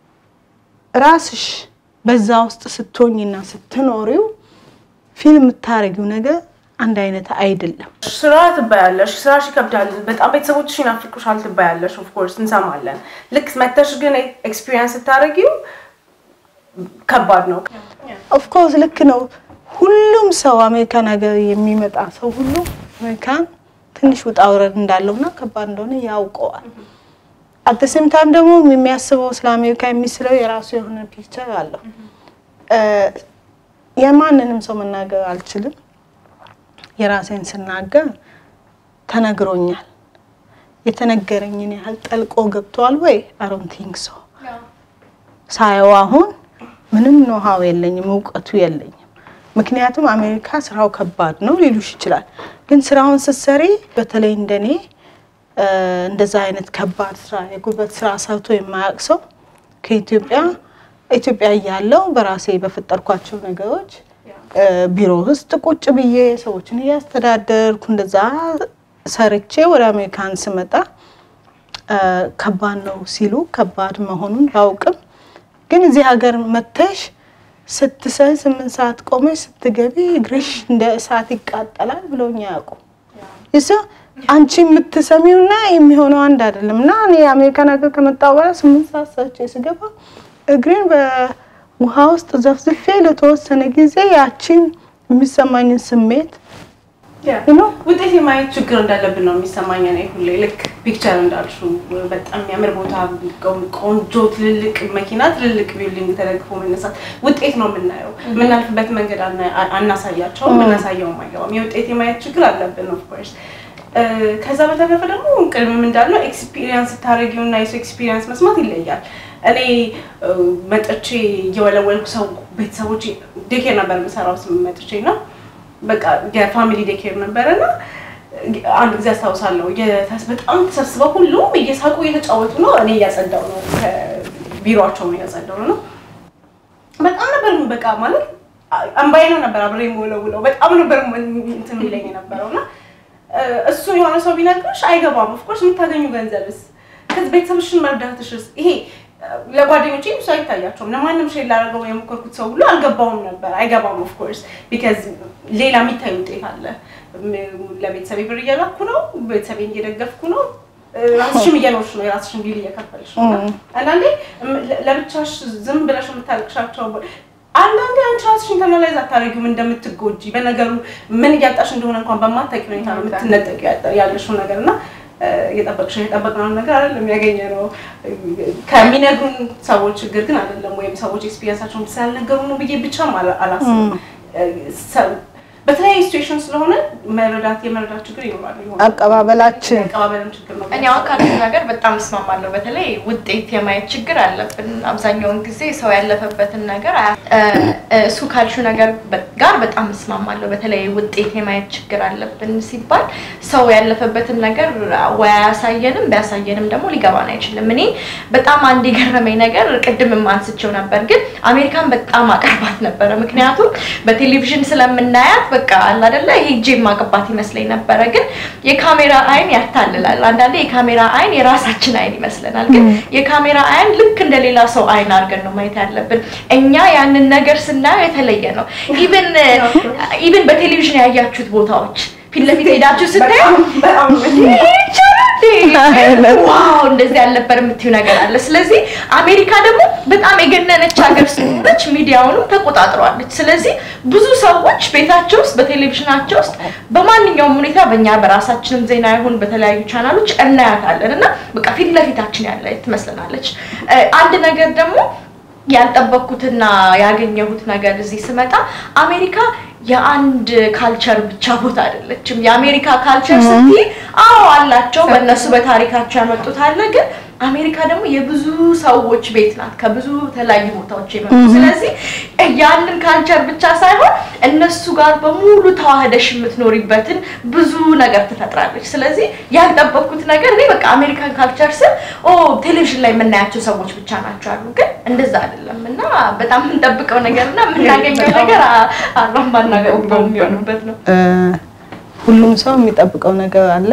ራስሽ በዛ ውስጥ ስትሆኝና ስትኖሪው ፊልም የምታደርጊው ነገር አንድ አይነት አይደለም። ስራ ትባያለሽ፣ ስራሽ ይከብዳል፣ በጣም ቤተሰቦችሽ ይናፍቁሻል ትባያለሽ። ኦፍኮርስ እንሰማለን። ልክ መተሽ ግን ኤክስፒሪየንስ ስታደርጊው ከባድ ነው። ኦፍኮርስ ልክ ነው። ሁሉም ሰው አሜሪካን ሀገር የሚመጣ ሰው ሁሉ አሜሪካን ትንሽ ውጣ ውረድ እንዳለውና ከባድ እንደሆነ ያውቀዋል። አት ሴም ታይም ደግሞ የሚያስበው ስለ አሜሪካ የሚስለው የራሱ የሆነ ፒክቸር አለው። እ፣ የማንንም ሰው መናገር አልችልም። የራሴን ስናገር ተነግሮኛል። የተነገረኝን ያህል ጠልቆ ገብተዋል ወይ? አሮን ቲንክ ሶ ሳየው አሁን ምንም ኖሃው የለኝም፣ እውቀቱ የለኝም። ምክንያቱም አሜሪካ ስራው ከባድ ነው ሊሉሽ ይችላል። ግን ስራውን ስትሰሪ በተለይ እንደኔ እ፣ እንደዛ አይነት ከባድ ስራ የጉልበት ስራ ሰርቶ የማያውቅ ሰው ከኢትዮጵያ ኢትዮጵያ እያለው በራሴ በፈጠርኳቸው ነገሮች እ፣ ቢሮ ውስጥ ቁጭ ብዬ ሰዎችን እያስተዳደርኩ እንደዛ ሰርቼ ወደ አሜሪካን ስመጣ እ፣ ከባድ ነው ሲሉ ከባድ መሆኑን ባውቅም ግን እዚህ ሀገር መተሽ ስትሰሪ ስምንት ሰዓት ቆመሽ ስትገቢ እግርሽ እንደ እሳት ይቃጠላል ብለውኝ አያውቁም። ይስ አንቺ የምትሰሚውና የሚሆነው አንድ አይደለም። እና እኔ የአሜሪካን ሀገር ከመጣሁ በኋላ ስምንት ሰዓት ሰርቼ ስገባ እግሬን በውሃ ውስጥ ዘፍዝፌ ለተወሰነ ጊዜ ያቺን የሚሰማኝን ስሜት ነው ውጤት የማየት ችግር እንዳለብን ነው የሚሰማኝ። እኔ ሁሌ ልክ ፒክቸር እንዳልሽው በጣም የሚያምር ቦታ፣ ቆንጆ ትልልቅ መኪና፣ ትልልቅ ቢልዲንግ ተደግፎ መነሳት ውጤት ነው የምናየው። የምናልፍበት መንገድ አና- አናሳያቸውም፣ የምናሳየውም አይገባም። የውጤት የማየት ችግር አለብን ኦፍኮርስ። ከዛ በተረፈ ደግሞ ቅድምም እንዳልነው ኤክስፒሪየንስ ስታደርጊው እና የሰው ኤክስፒሪየንስ መስማት ይለያል። እኔ እ፣ መጥቼ እየወለወልኩ ሰው ቤተሰቦች ዴኬር ነበር የምሰራው ስም መጥቼ ነው በቃ የፋሚሊ ዴኬር ነበረ እና አንድ ጊዜ አስታውሳለሁ የተስ- በጣም ተሰብስበው ሁሉም እየሳቁ እየተጫወቱ ነው። እኔ እያጸዳው ነው ቢሮቸው ነው እያጸዳው ነው። በጣም ነበር በቃ ማለት አንባዬ ነው ነበር አብሬ የምወለውለው በጣም ነበር እንትን የሚለኝ የነበረው እና እ፣ እሱ የሆነ ሰው ቢነግርሽ አይገባም። ኦፍኮርስ የምታገኙ ገንዘብስ ከዚህ ቤተሰብሽን መርዳትሽስ ይሄ እ፣ ለጓደኞቼ ብዙ አይታያቸውም። ለማንም ሼር ላደርገው የሞከርኩት ሰው ሁሉ አልገባውም ነበር። አይገባም ኦፍኮርስ ቢካዝ ሌላ የሚታይ ውጤት አለ። ም- ለቤተሰቤ ብር እየላኩ ነው፣ ቤተሰቤን እየደገፍኩ ነው፣ እ፣ ራስሽም እየኖርሽ ነው፣ የራስሽን ቢል እየከፈልሽ ነው። እና አንዳንዴ እም- ለ- ለብቻሽ ዝም ብለሽ የምታለቅሻቸው አንዳንዴ አንቺ ራስሽን ኢንተርናላይዝ አታደርጊውም እንደምትጎጂ በነገሩ ምን እያጣሽ እንደሆነ እንኳን በማታውቂ ሁኔታ ነው የምትነጠቂው ያጣ- ያለሽውን ነገር እና እ፣ እየጠበቅሽ የጠበቅነውን ነገር አይደለም ያገኘ ነው ከሚነግሩን ሰዎች ችግር ግን አይደለም ወይም ሰዎች ኤክስፒሪየንሳቸውን ስላልነገሩ ነው ብዬ ብቻም አላ- አላስብም እ፣ ሰው- በተለያዩ ሲቹዌሽን ስለሆነ መረዳት የመረዳት ችግር ይኖራል ይሆናል። አቀባበላችን የአቀባበልም ችግር ነው እኔ አሁን ካሉት ነገር በጣም እስማማለሁ። በተለይ ውጤት የማየት ችግር አለብን። አብዛኛውን ጊዜ ሰው ያለፈበትን ነገር አያ- እ- እሱ ካልሽው ነገር በ- ጋር በጣም እስማማለሁ። በተለይ ውጤት የማየት ችግር አለብን ሲባል ሰው ያለፈበትን ነገር ወይ አያሳየንም፣ ቢያሳየንም ደግሞ ሊገባን አይችልም። እኔ በጣም አንድ የገረመኝ ነገር ቅድምም አንስቼው ነበር፣ ግን አሜሪካን በጣም አቀርባት ነበረ። ምክንያቱም በቴሌቪዥን ስለምናያት በቃ አለ አይደለ ሄጄ ማቅባት ይመስለኝ ነበረ። ግን የካሜራ አይን ያታልላል። አንዳንዴ የካሜራ አይን የራሳችን አይን ይመስለናል። ግን የካሜራ አይን ልክ እንደ ሌላ ሰው አይን አድርገን ነው ማየት ያለብን። እኛ ያንን ነገር ስናየው የተለየ ነው። ኢቭን ኢቭን በቴሌቪዥን ያያችሁት ቦታዎች ፊት ለፊት ሄዳችሁ ስታዩ በጣም በጣም ይሄ ይቻላል እንዴ ዋው እንደዚህ ያልነበር የምትዩ ነገር አለ። ስለዚህ አሜሪካ ደግሞ በጣም የገነነች ሀገር ስለሆነች ሚዲያውንም ተቆጣጥረዋለች። ስለዚህ ብዙ ሰዎች ቤታቸው ውስጥ በቴሌቪዥናቸው ውስጥ በማንኛውም ሁኔታ በእኛ በራሳችንም ዜና ይሁን በተለያዩ ቻናሎች እናያታለን እና በቃ ፊት ለፊታችን ያለ ትመስለናለች። እ፣ አንድ ነገር ደግሞ ያልጠበቅኩትና ያገኘሁት ነገር እዚህ ስመጣ አሜሪካ የአንድ ካልቸር ብቻ ቦታ አይደለችም። የአሜሪካ ካልቸር ስትይ አዎ አላቸው፣ በእነሱ በታሪካቸው ያመጡት አለ። ግን አሜሪካ ደግሞ የብዙ ሰዎች ቤት ናት፣ ከብዙ የተለያዩ ቦታዎች የመጡ ስለዚህ ያንን ካልቸር ብቻ ሳይሆን እነሱ ጋር በሙሉ ተዋህደሽ የምትኖሪበትን ብዙ ነገር ትፈጥራለች። ስለዚህ ያልጠበቅኩት ነገር እኔ በቃ አሜሪካን ካልቸር ስል ኦ ቴሌቪዥን ላይ የምናያቸው ሰዎች ብቻ ናቸው አሉ፣ ግን እንደዛ አይደለም እና በጣም የምንጠብቀው ነገር እና የምናገኘው ነገር አሏን ባናገው የሚሆንበት ነው። እ፣ ሁሉም ሰው የሚጠብቀው ነገር አለ።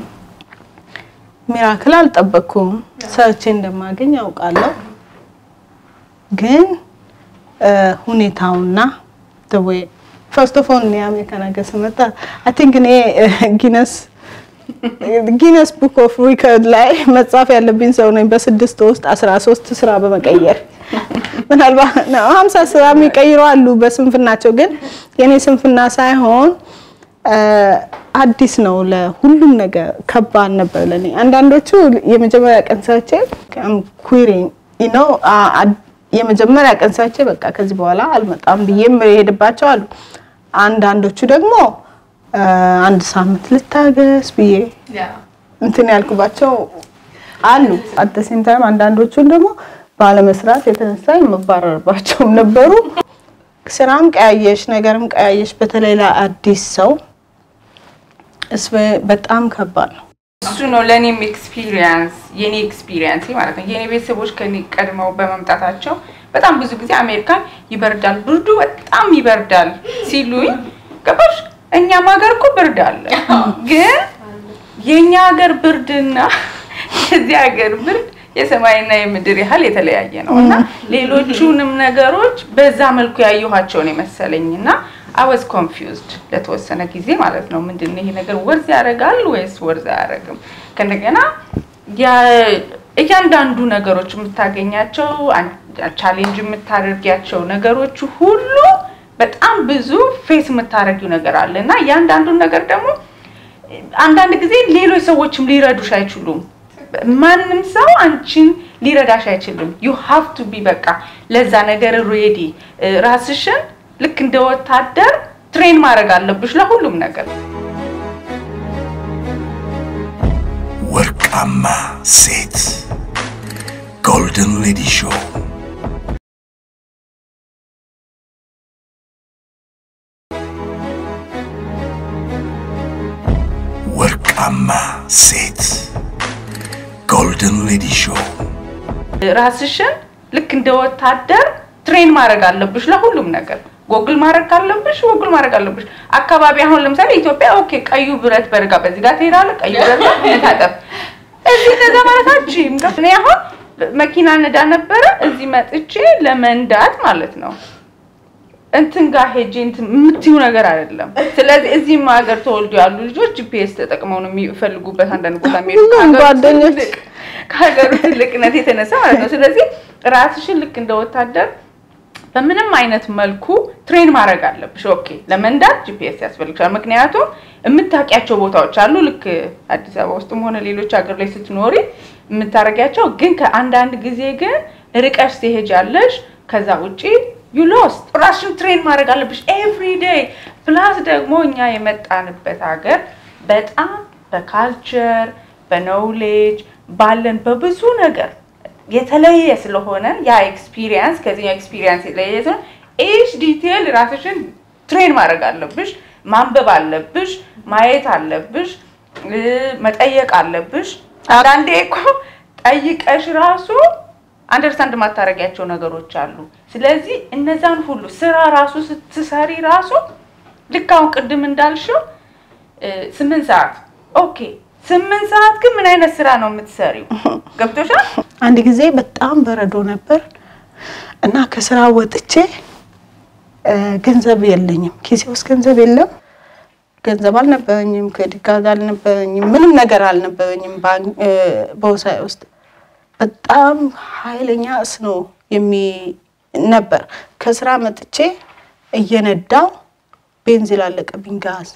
ሚራክል አልጠበቅኩም። ሰርቼ እንደማገኝ ያውቃለሁ። ግን እ፣ ሁኔታውና ወይ ፈርስት ኦፍ ኦል እኔ አሜሪካ ነገር ስመጣ አይ ቲንክ እኔ ጊነስ ጊነስ ቡክ ኦፍ ሪከርድ ላይ መጻፍ ያለብኝ ሰው ነኝ። በስድስት ውስጥ አስራ ሶስት ስራ በመቀየር ምናልባት ሀምሳ ስራ የሚቀይሩ አሉ በስንፍናቸው። ግን የኔ ስንፍና ሳይሆን እ፣ አዲስ ነው ለሁሉም ነገር ከባድ ነበር ለኔ። አንዳንዶቹ የመጀመሪያ ቀን ሰርቼ ኩሪንግ ነው የመጀመሪያ ቀን ሰርቼ በቃ ከዚህ በኋላ አልመጣም ብዬ የሄድባቸው አሉ። አንዳንዶቹ ደግሞ እ፣ አንድ ሳምንት ልታገስ ብዬ እንትን ያልኩባቸው አሉ። አት ሴም ታይም አንዳንዶቹን ደግሞ ባለመስራት የተነሳ የመባረርባቸውም ነበሩ። ስራም ቀያየሽ፣ ነገርም ቀያየሽ። በተለይ ለአዲስ ሰው እስ በጣም ከባድ ነው። እሱ ነው ለእኔም ኤክስፒሪየንስ የኔ ኤክስፒሪየንስ ማለት ነው። የኔ ቤተሰቦች ከኔ ቀድመው በመምጣታቸው በጣም ብዙ ጊዜ አሜሪካን ይበርዳል፣ ብርዱ በጣም ይበርዳል ሲሉኝ ገባሽ? እኛም ሀገር እኮ ብርድ አለ፣ ግን የእኛ ሀገር ብርድና የዚህ ሀገር ብርድ የሰማይና የምድር ያህል የተለያየ ነው እና ሌሎቹንም ነገሮች በዛ መልኩ ያየኋቸውን የመሰለኝ እና አወዝ ኮንፊውዝድ ለተወሰነ ጊዜ ማለት ነው። ምንድን ነው ይሄ ነገር ወርዝ ያደርጋል ወይስ ወርዝ አያደርግም? ከእንደገና ያ- እያንዳንዱ ነገሮች የምታገኛቸው ቻሌንጅ የምታደርጊያቸው ነገሮች ሁሉ በጣም ብዙ ፌስ የምታደርጊው ነገር አለ እና እያንዳንዱን ነገር ደግሞ አንዳንድ ጊዜ ሌሎች ሰዎችም ሊረዱሽ አይችሉም። ማንም ሰው አንቺን ሊረዳሽ አይችልም። ዩ ሃቭ ቱ ቢ በቃ ለዛ ነገር ሬዲ ራስሽን ልክ እንደ ወታደር ትሬን ማድረግ አለብሽ ለሁሉም ነገር። ወርቃማ ሴት ጎልደን ሌዲ ሾው ወርቃማ ሴት ጎልደን ሌዲ ሾው ራስሽን ልክ እንደ ወታደር ትሬን ማድረግ አለብሽ ለሁሉም ነገር። ጎግል ማድረግ ካለብሽ ጎግል ማድረግ አለብሽ። አካባቢ አሁን ለምሳሌ ኢትዮጵያ ኦኬ፣ ቀዩ ብረት በርጋ በዚህ ጋር ትሄዳለህ፣ ቀዩ ብረት ጋር ታጠፍ። እዚህ እንደዛ ማለት አችም እኔ አሁን መኪና ነዳ ነበረ እዚህ መጥቼ ለመንዳት ማለት ነው እንትን ጋር ሄጄ እንትን የምትዩ ነገር አይደለም። ስለዚህ እዚህም ሀገር ተወልዶ ያሉ ልጆች ጂፒኤስ ተጠቅመው ነው የሚፈልጉበት አንዳንድ ቦታ የሚሄዱ ሁሉም ከሀገሩ ጓደኞች ትልቅ- ከሀገሩ ትልቅነት የተነሳ ማለት ነው። ስለዚህ ራስሽን ልክ እንደ ወታደር በምንም አይነት መልኩ ትሬን ማድረግ አለብሽ። ኦኬ ለመንዳት ጂፒኤስ ያስፈልግሻል። ምክንያቱም የምታውቂያቸው ቦታዎች አሉ። ልክ አዲስ አበባ ውስጥም ሆነ ሌሎች ሀገር ላይ ስትኖሪ የምታደርጊያቸው ግን ከአንዳንድ ጊዜ ግን ርቀሽ ትሄጃለሽ። ከዛ ውጪ ዩ ሎስት ራስሽን ትሬን ማድረግ አለብሽ ኤቭሪ ዴይ። ፕላስ ደግሞ እኛ የመጣንበት ሀገር በጣም በካልቸር በኖውሌጅ ባለን በብዙ ነገር የተለየ ስለሆነ ያ ኤክስፒሪየንስ ከዚህኛው ኤክስፒሪየንስ የተለየ ስለሆነ ኤች ዲቴል ራስሽን ትሬን ማድረግ አለብሽ። ማንበብ አለብሽ፣ ማየት አለብሽ፣ እ፣ መጠየቅ አለብሽ። አንዳንዴ እኮ ጠይቀሽ ራሱ አንደርስታንድ ማታረጊያቸው ነገሮች አሉ። ስለዚህ እነዛን ሁሉ ስራ ራሱ ስትሰሪ ራሱ ልክ አሁን ቅድም እንዳልሽው እ፣ ስምንት ሰዓት ኦኬ፣ ስምንት ሰዓት ግን ምን አይነት ስራ ነው የምትሰሪው? ገብቶሻል? አንድ ጊዜ በጣም በረዶ ነበር እና ከስራ ወጥቼ እ፣ ገንዘብ የለኝም፣ ኪሴ ውስጥ ገንዘብ የለም። ገንዘብ አልነበረኝም፣ ክሬዲት ካርድ አልነበረኝም፣ ምንም ነገር አልነበረኝም ባንክ እ፣ ቦርሳዬ ውስጥ በጣም ኃይለኛ እስኖ የሚ ነበር። ከስራ መጥቼ እየነዳው ቤንዚል አለቀብኝ ጋዝ።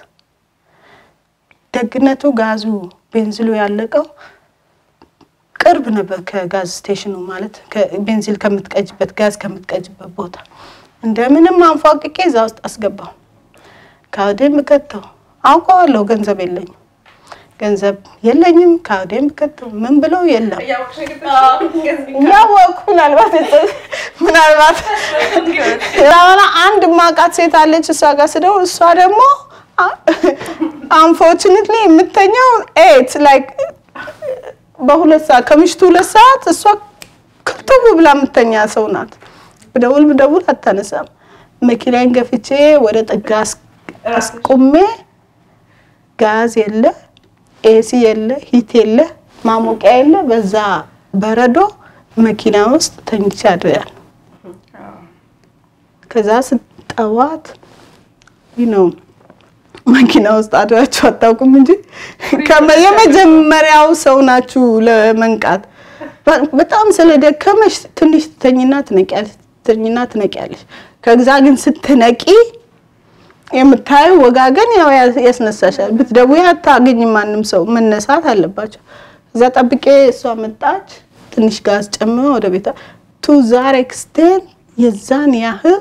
ደግነቱ ጋዙ ቤንዚሉ ያለቀው ቅርብ ነበር ከጋዝ ስቴሽኑ ማለት ከ- ቤንዚል ከምትቀጅበት ጋዝ ከምትቀጅበት ቦታ። እንደምንም አንፏቅቄ እዛ ውስጥ አስገባው። ካርዴን ብከተው አውቀዋለሁ ገንዘብ የለኝም ገንዘብ የለኝም። ካርዴን ብከተው ምን ብለው የለም እያወቅሽ የገባሽው እያወቅሁ ምናልባት የጠ- ምናልባት በኋላ አንድ ማቃት ሴት አለች። እሷ ጋር ስደው እሷ ደግሞ አንፎርቹኔትሊ የምተኛው ኤት ላይክ በሁለት ሰዓት ከምሽቱ ሁለት ሰዓት እሷ ክብትብ ብላ የምተኛ ሰው ናት። ብደውል ብደውል አታነሳም። መኪናዬን ገፍቼ ወደ ጥጋ አስ- አስቁሜ ጋዝ የለ፣ ኤሲ የለ፣ ሂት የለ፣ ማሞቂያ የለ። በዛ በረዶ መኪና ውስጥ ተኝቼ አድሬያለሁ። ከዛ ስጠዋት ነው መኪና ውስጥ አድራችሁ አታውቁም እንጂ ከመ- የመጀመሪያው ሰው ናችሁ ለመንቃት። በ- በጣም ስለደከመሽ ትንሽ ትተኝና ትነቂያለሽ፣ ትተኝና ትነቂያለሽ። ከዛ ግን ስትነቂ የምታየው ወጋገን ያው ያ- ያስነሳሻል። ብትደውይ አታገኝም ማንም ሰው መነሳት አለባቸው። እዛ ጠብቄ እሷ መጣች፣ ትንሽ ጋዝ ጨምሮ ወደ ቤታ ቱ ዛር ኤክስቴንት የዛን ያህል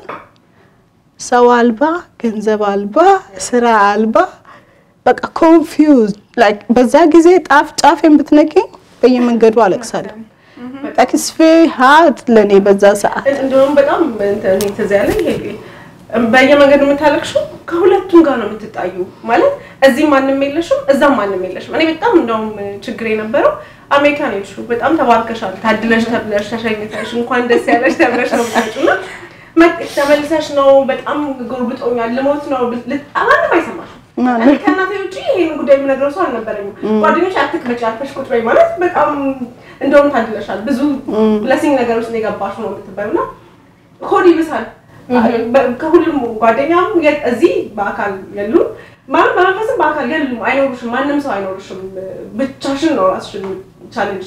ሰው አልባ፣ ገንዘብ አልባ፣ ስራ አልባ በቃ ኮንፊውዝ ላይክ በዛ ጊዜ ጣፍ ጫፌን ብትነቂኝ በየመንገዱ አለቅሳለሁ። ላይክ ኢትስ ቬሪ ሃርድ ለእኔ በዛ ሰዓት እንደውም በጣም እንትን እኔ ትዝ ያለኝ ይሄ በየመንገዱ የምታለቅሽው ከሁለቱም ጋር ነው የምትጣዩ። ማለት እዚህ ማንም የለሽም፣ እዛም ማንም የለሽም። እኔ በጣም እንደውም ችግር የነበረው አሜሪካን ሄድሽው በጣም ተባርከሻል፣ ታድለሽ ተብለሽ ተሸኝተሽ እንኳን ደስ ያለሽ ተብለሽ ነው የምትመጪው እና መጥ- ተመልሰሽ ነው በጣም ጎርብጦኛል፣ ልሞት ነው ብል- ማንም አይሰማሽም። ማንም። እኔ ከእናቴ ውጭ ይሄን ጉዳይ የምነግረው ሰው አልነበረኝም። ጓደኞች አትክመጪ አልፈሽ ቁጭ በይ ማለት በጣም እንደውም ታድለሻል፣ ብዙ ብለሲንግ ነገር ውስጥ ነው የገባሽው ነው የምትባይው እና ሆድ ይብሳል። በ- ከሁሉም ጓደኛም የ- እዚህ በአካል የሉም፣ ማለት በመንፈስም በአካል የሉም፣ አይኖሩሽም። ማንም ሰው አይኖሩሽም። ብቻሽን ነው ራስሽን ቻሌንጅ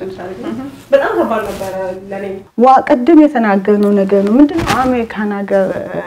በጣም ከባድ ነበረ ለኔ። ዋ ቅድም የተናገርነው ነገር ነው። ምንድነው አሜሪካን ሀገር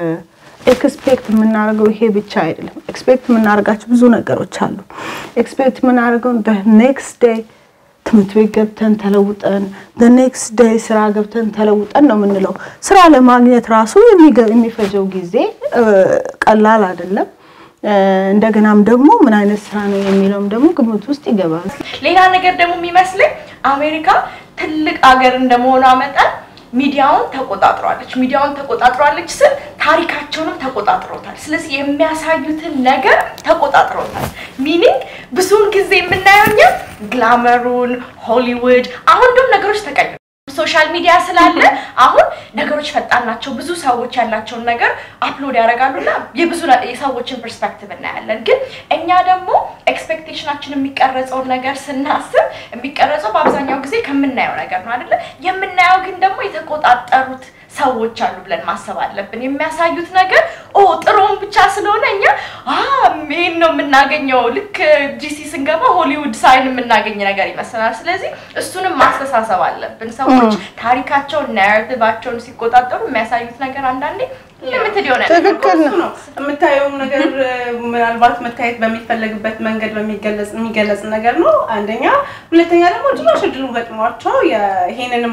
ኤክስፔክት የምናደርገው ይሄ ብቻ አይደለም። ኤክስፔክት የምናደርጋቸው ብዙ ነገሮች አሉ። ኤክስፔክት የምናደርገው ኔክስት ዴይ ትምህርት ቤት ገብተን ተለውጠን ኔክስት ዴይ ስራ ገብተን ተለውጠን ነው የምንለው። ስራ ለማግኘት ራሱ የሚገ- የሚፈጀው ጊዜ እ፣ ቀላል አይደለም። እ፣ እንደገናም ደግሞ ምን አይነት ስራ ነው የሚለውም ደግሞ ግምት ውስጥ ይገባል። ሌላ ነገር ደግሞ የሚመስለኝ አሜሪካ ትልቅ አገር እንደመሆኗ መጠን ሚዲያውን ተቆጣጥሯለች። ሚዲያውን ተቆጣጥሯለች ስል ታሪካቸውንም ተቆጣጥሮታል። ስለዚህ የሚያሳዩትን ነገር ተቆጣጥሮታል። ሚኒንግ ብዙውን ጊዜ የምናየው እኛ ግላመሩን፣ ሆሊውድ አሁን ደግሞ ነገሮች ተቀይሩ ሶሻል ሚዲያ ስላለ አሁን ነገሮች ፈጣን ናቸው። ብዙ ሰዎች ያላቸውን ነገር አፕሎድ ያደርጋሉና የብዙ ነ- የሰዎችን ፐርስፔክቲቭ እናያለን። ግን እኛ ደግሞ ኤክስፔክቴሽናችን የሚቀረጸውን ነገር ስናስብ የሚቀረጸው በአብዛኛው ጊዜ ከምናየው ነገር ነው አይደለ? የምናየው ግን ደግሞ የተቆጣጠሩት ሰዎች አሉ ብለን ማሰብ አለብን። የሚያሳዩት ነገር ኦ ጥሩውን ብቻ ስለሆነ እኛ አ ይሄን ነው የምናገኘው። ልክ ጂሲ ስንገባ ሆሊውድ ሳይን የምናገኝ ነገር ይመስለናል። ስለዚህ እሱንም ማስተሳሰብ አለብን። ሰዎች ታሪካቸውን ናሬቲቫቸውን ሲቆጣጠሩ የሚያሳዩት ነገር አንዳንዴ ልምትድ የሆነ ነገር ትክክል እሱ ነው የምታየውም ነገር ምናልባት መታየት በሚፈለግበት መንገድ በሚገለጽ የሚገለጽ ነገር ነው አንደኛ። ሁለተኛ ደግሞ ጭራሽ እድሉ ገጥሟቸው የ- ይሄንንም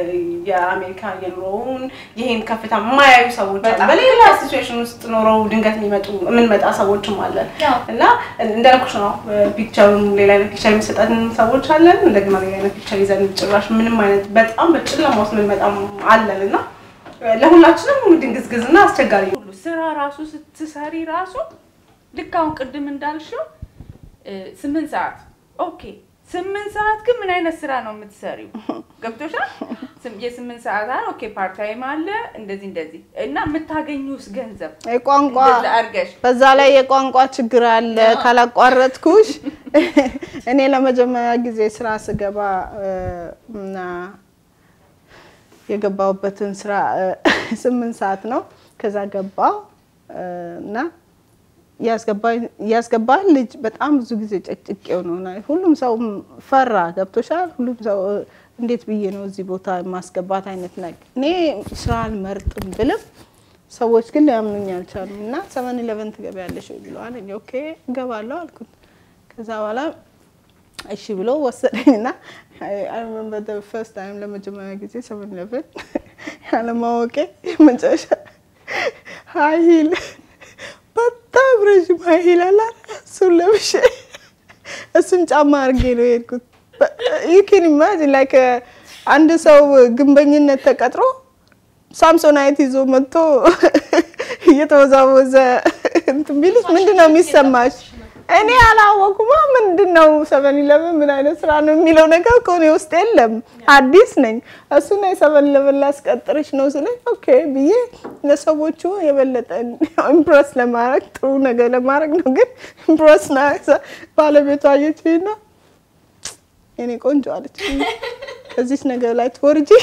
የአሜሪካ የኑሮውን ይሄን ከፍታ የማያዩ ሰዎች አሉ። በሌላ ሲቹዌሽን ውስጥ ኖረው ድንገት የሚመጡ የምንመጣ ሰዎችም አለን ያው። እና እንዳልኩሽ ነው ፒክቸሩን ሌላ አይነት ፒክቸር የሚሰጠን ሰዎች አለን። እንደገና ሌላ አይነት ፒክቸር ይዘን ጭራሽ ምንም አይነት በጣም በጨለማ ውስጥ የምንመጣም አለን እና ለሁላችንም ድንግዝግዝና አስቸጋሪ ነው። ሁሉ ስራ ራሱ ስትሰሪ ራሱ ልክ አሁን ቅድም እንዳልሽው እ፣ ስምንት ሰዓት ኦኬ። ስምንት ሰዓት ግን ምን አይነት ስራ ነው የምትሰሪው? ገብቶሻል? ስም- የስምንት ሰዓት አለ ኦኬ፣ ፓርት ታይም አለ እንደዚህ እንደዚህ እና የምታገኙስ ገንዘብ የቋንቋ እንደዛ አድርገሽ በዛ ላይ የቋንቋ ችግር አለ። ካላቋረጥኩሽ እኔ ለመጀመሪያ ጊዜ ስራ ስገባ እ፣ እና የገባሁበትን ስራ እ፣ ስምንት ሰዓት ነው። ከዛ ገባው እ፣ እና ያስገባል ልጅ በጣም ብዙ ጊዜ ጨቅጭቄው ነው። እና ሁሉም ሰው ፈራ። ገብቶሻል? ሁሉም ሰው እንዴት ብዬ ነው እዚህ ቦታ የማስገባት አይነት ነገር። እኔ ስራ አልመርጥም ብልም ሰዎች ግን ሊያምኑኝ አልቻሉም። እና ሰቨን ኢለቨን ትገቢያለሽ ወይ ብለዋል። እኔ ኦኬ እገባለሁ አልኩት። ከዛ በኋላ እሺ ብሎ ወሰደኝና አይ ሪሜምበር ፈርስት ታይም ለመጀመሪያ ጊዜ ሰቨን ኢለቨን ያለማወቄ መጨረሻ ሀይ ሂል በጣም ረዥም ሀይ ሂል አለ እሱን ለብሼ እሱን ጫማ አድርጌ ነው የሄድኩት። ዩ ኬን ኢማጂን ላይክ አንድ ሰው ግንበኝነት ተቀጥሮ ሳምሶናይት ይዞ መጥቶ እየተወዛወዘ እንትን ቢልሽ ምንድን ነው የሚሰማሽ? እኔ አላወኩማ። ምንድን ነው ሰቨን ኢለቨን ምን አይነት ስራ ነው የሚለው ነገር ከሆነ ውስጥ የለም። አዲስ ነኝ። እሱ ና የሰቨን ኢለቨን ላስቀጥርሽ ነው ስለኝ ኦኬ ብዬ ለሰዎቹ የበለጠ ኢምፕረስ ለማድረግ ጥሩ ነገር ለማድረግ ነው። ግን ኢምፕረስ ና ባለቤቷ አየችኝና የኔ ቆንጆ አለች ከዚች ነገር ላይ ትወርጂ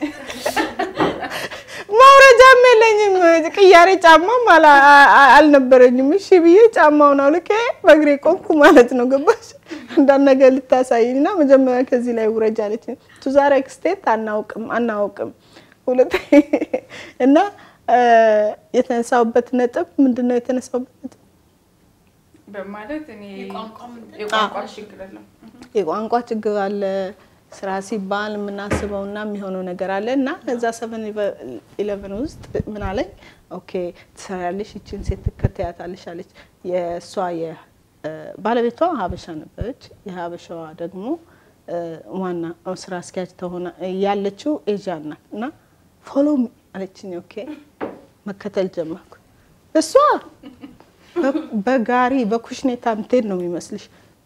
ማውረጃም የለኝም። ቅያሬ ጫማም አልነበረኝም። እሺ ብዬ ጫማውን አውልቄ በእግሬ ቆምኩ ማለት ነው። ገባሽ? አንዳንድ ነገር ልታሳይኝ እና መጀመሪያ ከዚህ ላይ ውረጅ አለች። ቱ ዛት ኤክስቴንት አናውቅም አናውቅም። ሁለት እና የተነሳውበት ነጥብ ምንድን ነው? የተነሳውበት ነጥብ በማለት እኔ የቋንቋ ምንድን ነው? የቋንቋ ችግር አለ። የቋንቋ ችግር አለ። ስራ ሲባል የምናስበው እና የሚሆነው ነገር አለ እና እዛ ሰቨን ኢለቨን ውስጥ ምን አለኝ፣ ኦኬ ትሰሪያለሽ፣ ይችን ሴት ትከተያታለሽ አለች። የእሷ ባለቤቷ ሀበሻ ነበረች። የሀበሻዋ ደግሞ ዋና ስራ አስኪያጅ ተሆነ ያለችው ኤዥያን ናት እና ፎሎ አለችኝ። ኦኬ መከተል ጀመርኩ። እሷ በጋሪ በኩሽኔታ ምትሄድ ነው የሚመስልሽ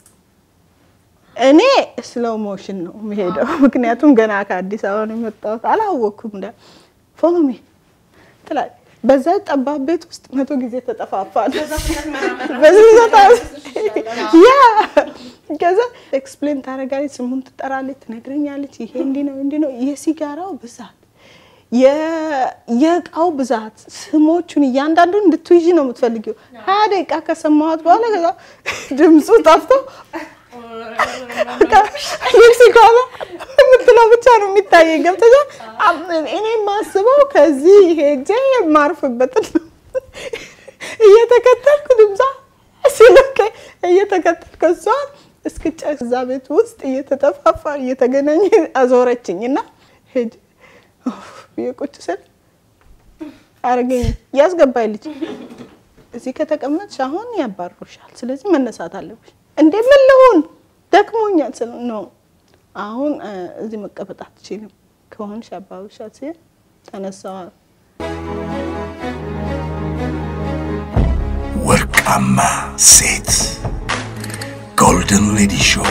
እኔ ስሎው ሞሽን ነው የሚሄደው። ምክንያቱም ገና ከአዲስ አበባ ነው የመጣሁት፣ አላወቅኩም። እንደ ፎሎ ሚ ትላለች። በዛ ጠባብ ቤት ውስጥ መቶ ጊዜ ተጠፋፋል። ያ ከዛ ኤክስፕሌን ታደርጋለች፣ ስሙን ትጠራለች፣ ትነግረኛለች። ይሄ እንዲህ ነው እንዲህ ነው። የሲጋራው ብዛት፣ የእቃው ብዛት፣ ስሞቹን እያንዳንዱን እንድትይዥ ነው የምትፈልጊው። ሀያ ደቂቃ ከሰማኋት በኋላ ከዛ ድምፁ ጠፍቶ ሜክሲኮ የምትለው ብቻ ነው የሚታየኝ። ገብተሻል? እኔ የማስበው ከዚህ ሄጄ የማርፍበትን ነው እየተከተልኩ ድምጿ ሲልክ እየተከተልኩ እሷ እስክጨርስ እዛ ቤት ውስጥ እየተጠፋፋ እየተገናኘ አዞረችኝ እና ሄጄ ብዬ ቁጭ ስል አረገኝ ያስገባኝ ልጅ እዚህ ከተቀመጥሽ አሁን ያባርሩሻል። ስለዚህ መነሳት አለብሽ። እንዴ ምን ልሁን ደክሞኛል ስል ነው አሁን እዚህ መቀመጥ አትችልም ከሆንሽ ያባርሩሻል ሲል ተነሳዋል። ወርቃማ ሴት ጎልደን ሌዲ ሾው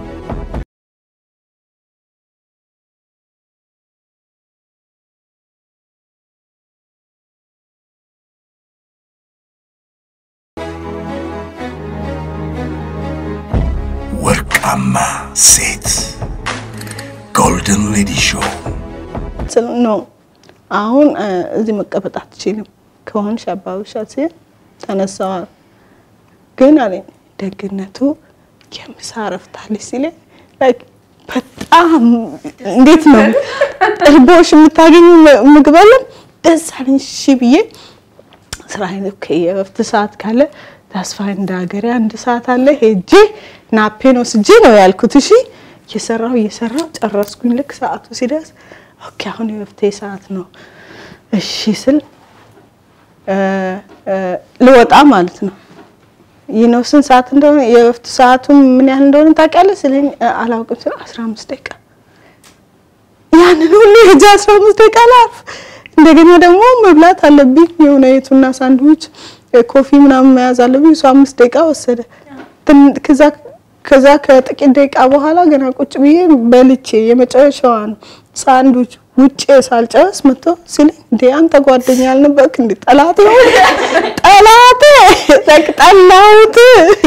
ወርቃማ ሴት ጎልደን ሌዲ ሾው ስል ነው አሁን እዚህ መቀመጥ አትችልም ከሆንሽ ያባርሩሻል ሲል ተነሳዋል። ግን አለኝ ደግነቱ የምሳ እረፍት አለች ሲለኝ ላይክ በጣም እንዴት ነው እርቦሽ የምታገኙ ምግብ አለ ደስ አለኝ። እሺ ብዬ ስራዬን ኦኬ የእረፍት ሰዓት ካለ ተስፋ እንደ ሀገሬ አንድ ሰዓት አለ ሄጄ ናፔን ወስጄ ነው ያልኩት። እሺ እየሰራሁ እየሰራሁ ጨረስኩኝ። ልክ ሰዓቱ ሲደርስ ኦኬ አሁን የእረፍቴ ሰዓት ነው እሺ ስል ልወጣ ማለት ነው። ይህ ነው ስንት ሰዓት እንደሆነ የእረፍት ሰዓቱም ምን ያህል እንደሆነ ታውቂያለሽ? ስለኝ አላውቅም ስለ አስራ አምስት ደቂቃ ያንን ሁሉ ሄጄ አስራ አምስት ደቂቃ ላርፍ እንደገና ደግሞ መብላት አለብኝ የሆነ የቱና ሳንድዊች ኮፊ ምናምን መያዝ አለብኝ። እሱ አምስት ደቂቃ ወሰደ። ከዛ ከዛ ከጥቂት ደቂቃ በኋላ ገና ቁጭ ብዬ በልቼ የመጨረሻዋን ሳንድዊች ውጭ ሳልጨርስ መጥቶ ሲለኝ እንዴ አንተ ጓደኛ ያልነበርክ እንዴ ጠላት ነው ጠላት ጠላሁት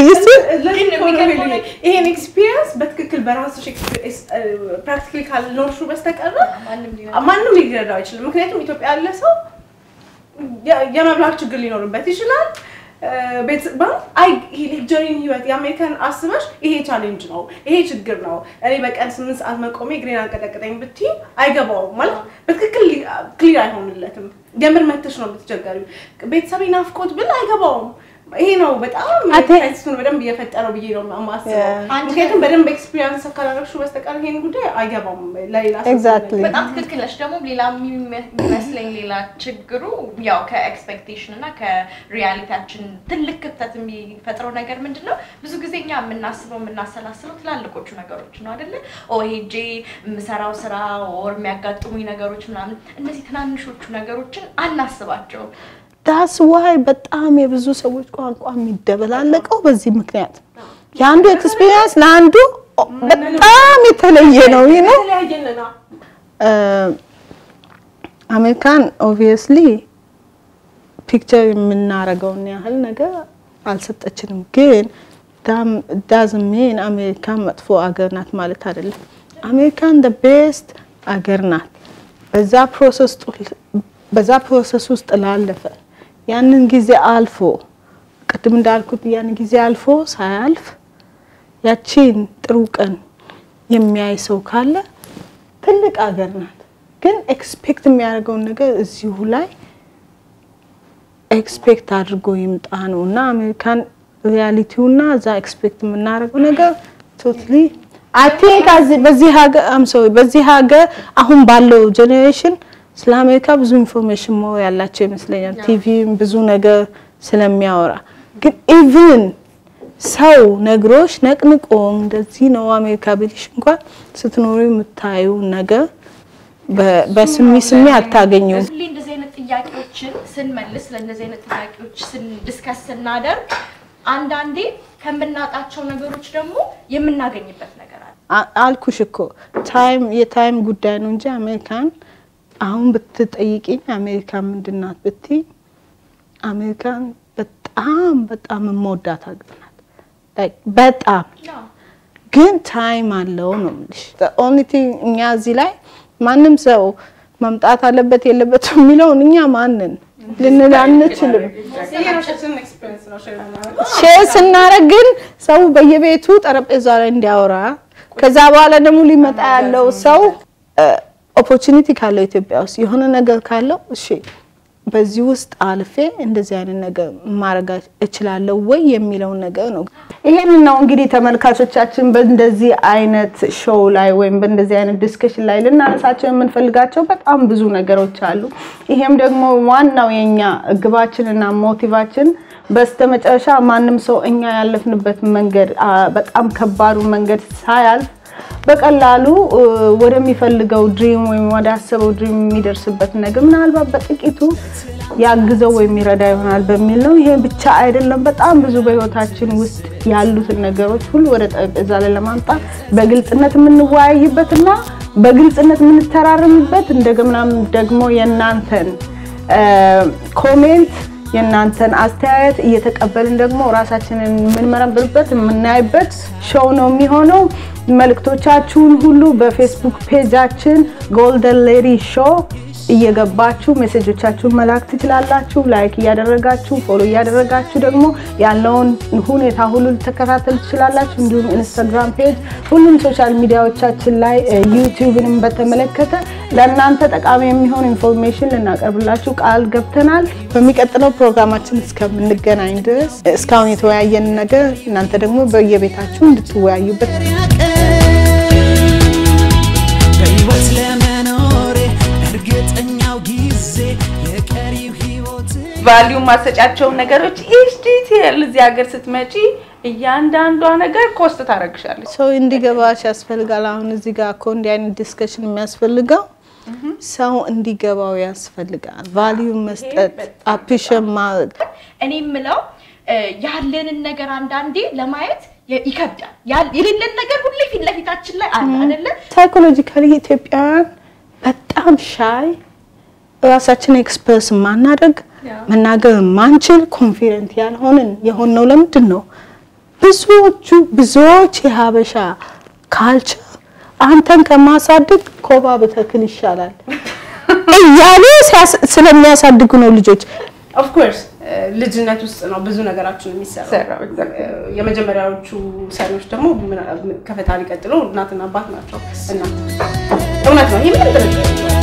ይሄን ኤክስፒሪየንስ በትክክል በራስሽ ፕራክቲካሊ ካልኖርሹ በስተቀር ማንም ሊረዳው አይችልም። ምክንያቱም ኢትዮጵያ ያለ ሰው የመብላት ችግር ሊኖርበት ይችላል። ሌክጀሪን ህይወት የአሜሪካን አስበሽ ይሄ ቻሌንጅ ነው፣ ይሄ ችግር ነው። እኔ በቀን ስምንት ሰዓት መቆሜ እግሬን አንቀጠቅጠኝ ብትይ አይገባውም ማለት በትክክል ክሊር አይሆንለትም። የምር መተሽ ነው የምትቸገሪው። ቤተሰቤ ናፍቆት ብል አይገባውም። ይሄ ነው በጣም ሳይንሱን በደንብ እየፈጠረው ብዬ ነው የማስበው። ምክንያቱም በደንብ ኤክስፒሪንስ ካላረግሽው በስተቀር ይሄን ጉዳይ አይገባም ለሌላ ሰው Exactly. ሲነገር። በጣም ትክክል ነች። ደግሞ ሌላ የሚመስለኝ ሌላ ችግሩ ያው ከኤክስፔክቴሽን እና ከሪያሊቲያችን ትልቅ ክፍተት የሚፈጥረው ነገር ምንድን ነው? ብዙ ጊዜ እኛ የምናስበው የምናሰላስለው ትላልቆቹ ነገሮች ነው አይደለ? ኦ ሄጄ የምሰራው ስራ ወር የሚያጋጥሙኝ ነገሮች ምናምን፣ እነዚህ ትናንሾቹ ነገሮችን አናስባቸውም። ዳስ ዋይ በጣም የብዙ ሰዎች ቋንቋ የሚደበላለቀው በዚህ ምክንያት የአንዱ ኤክስፒሪየንስ ለአንዱ በጣም የተለየ ነው ይህ ነው የተለያየን ነው። አሜሪካን ኦብቪየስሊ ፒክቸር የምናረገውን ያህል ነገር አልሰጠችንም። ግን ዳዝን ሜን አሜሪካን መጥፎ አገር ናት ማለት አይደለም። አሜሪካን ደ ቤስት አገር ናት። በዛ ፕሮሰስ ጡ- በዛ ፕሮሰስ ውስጥ ላለፈ ያንን ጊዜ አልፎ ቅድም እንዳልኩት ያንን ጊዜ አልፎ ሳያልፍ ያቺን ጥሩ ቀን የሚያይ ሰው ካለ ትልቅ አገር ናት። ግን ኤክስፔክት የሚያደርገውን ነገር እዚሁ ላይ ኤክስፔክት አድርጎ ይምጣ ነው እና አሜሪካን ሪያሊቲው እና እዛ ኤክስፔክት የምናደርገው ነገር ቶትሊ አይ ቲንክ በዚህ ሀገር አም ሶሪ በዚህ ሀገር አሁን ባለው ጄኔሬሽን ስለ አሜሪካ ብዙ ኢንፎርሜሽን ሞር ያላቸው ይመስለኛል። ቲቪም ብዙ ነገር ስለሚያወራ ግን ኢቭን ሰው ነግሮሽ ነቅንቆ እንደዚህ ነው አሜሪካ ብልሽ እንኳን ስትኖሪ የምታዩ ነገር በ- በስሚ ስሚ አታገኙም። ሁሌ እንደዚህ አይነት ጥያቄዎችን ስንመልስ ለእንደዚህ አይነት ጥያቄዎች ዲስከስ ስናደርግ አንዳንዴ ከምናጣቸው ነገሮች ደግሞ የምናገኝበት ነገር አለ። አ- አልኩሽ እኮ ታይም የታይም ጉዳይ ነው እንጂ አሜሪካን አሁን ብትጠይቂኝ አሜሪካን ምንድን ናት ብትይ አሜሪካን በጣም በጣም የምወዳት ሀገር ናት። Like በጣም ግን ታይም አለው ነው የምልሽ። ኦንሊ ቲንግ እኛ እዚህ ላይ ማንም ሰው መምጣት አለበት የለበትም የሚለውን እኛ ማንን ልንል አንችልም። የራሳችንን ኤክስፒሪየንስ ነው ሼር የምናደርገው። ሼር ስናደርግ ግን ሰው በየቤቱ ጠረጴዛ ላይ እንዲያወራ ከዛ በኋላ ደግሞ ሊመጣ ያለው ሰው ኦፖርቹኒቲ ካለው ኢትዮጵያ ውስጥ የሆነ ነገር ካለው እሺ በዚህ ውስጥ አልፌ እንደዚህ አይነት ነገር ማድረግ እችላለሁ ወይ የሚለውን ነገር ነው። ይሄን ነው እንግዲህ ተመልካቾቻችን በእንደዚህ አይነት ሾው ላይ ወይም በእንደዚህ አይነት ዲስከሽን ላይ ልናነሳቸው የምንፈልጋቸው በጣም ብዙ ነገሮች አሉ። ይሄም ደግሞ ዋናው የኛ ግባችንና ሞቲቫችን በስተመጨረሻ ማንም ሰው እኛ ያለፍንበት መንገድ አ፣ በጣም ከባዱ መንገድ ሳያልፍ በቀላሉ እ፣ ወደሚፈልገው ድሪም ወይም ወደ አሰበው ድሪም የሚደርስበት ነገር ምናልባት በጥቂቱ ያግዘው ወይም ይረዳ ይሆናል በሚል ነው። ይሄ ብቻ አይደለም። በጣም ብዙ በህይወታችን ውስጥ ያሉትን ነገሮች ሁሉ ወደ ጠረጴዛ ላይ ለማምጣት በግልጽነት የምንወያይበትና በግልጽነት የምንተራረምበት እንደገናም ደግሞ የእናንተን እ፣ ኮሜንት የእናንተን አስተያየት እየተቀበልን ደግሞ ራሳችንን የምንመረምርበት የምናይበት ሾው ነው የሚሆነው። መልእክቶቻችሁን ሁሉ በፌስቡክ ፔጃችን ጎልደን ሌዲ ሾው እየገባችሁ ሜሴጆቻችሁን መላክ ትችላላችሁ። ላይክ እያደረጋችሁ ፎሎ እያደረጋችሁ ደግሞ ያለውን ሁኔታ ሁሉ ልትከታተሉ ትችላላችሁ። እንዲሁም ኢንስታግራም ፔጅ፣ ሁሉም ሶሻል ሚዲያዎቻችን ላይ ዩቲዩብንም በተመለከተ ለእናንተ ጠቃሚ የሚሆን ኢንፎርሜሽን ልናቀርብላችሁ ቃል ገብተናል። በሚቀጥለው ፕሮግራማችን እስከምንገናኝ ድረስ እስካሁን የተወያየን ነገር እናንተ ደግሞ በየቤታችሁ እንድትወያዩበት በሕይወት ለመኖሬ እርግጠኛው ጊዜ የቀሪው ሕይወት ቫሊዩ ማሰጫቸውን ነገሮች ኢች ዲቴል እዚህ ሀገር ስትመጪ እያንዳንዷ ነገር ኮስት ታደርግሻለች። ሰው እንዲገባሽ ያስፈልጋል። አሁን እዚህ ጋር እኮ እንዲህ አይነት ዲስከሽን የሚያስፈልገው ሰው እንዲገባው ያስፈልጋል። ቫሊዩ መስጠት፣ አፕሪሼት ማድረግ እኔ የምለው እ፣ ያለንን ነገር አንዳንዴ ለማየት የ- ይከብዳል። ያል- የሌለን ነገር ሁሌ ፊት ለፊታችን ላይ አለ አይደለ? ሳይኮሎጂካሊ ኢትዮጵያውያን በጣም ሻይ ራሳችን ኤክስፕረስ ማናደርግ መናገር ማንችል ኮንፊደንት ያልሆንን የሆነው ለምንድን ነው? ብዙዎቹ ብዙዎች የሀበሻ ካልቸር አንተን ከማሳድግ ኮባ ብተክል ይሻላል እያሉ ሲያስ- ስለሚያሳድጉ ነው ልጆች ኦፍኮርስ ልጅነት ውስጥ ነው ብዙ ነገራችን የሚሰራው። ሰራው exactly። የመጀመሪያዎቹ ሰሪዎች ደግሞ ምን- ከፈጣሪ ቀጥሎ እናትና አባት ናቸው እና እውነት ነው ይህ ምንም ጥርጥር የለውም።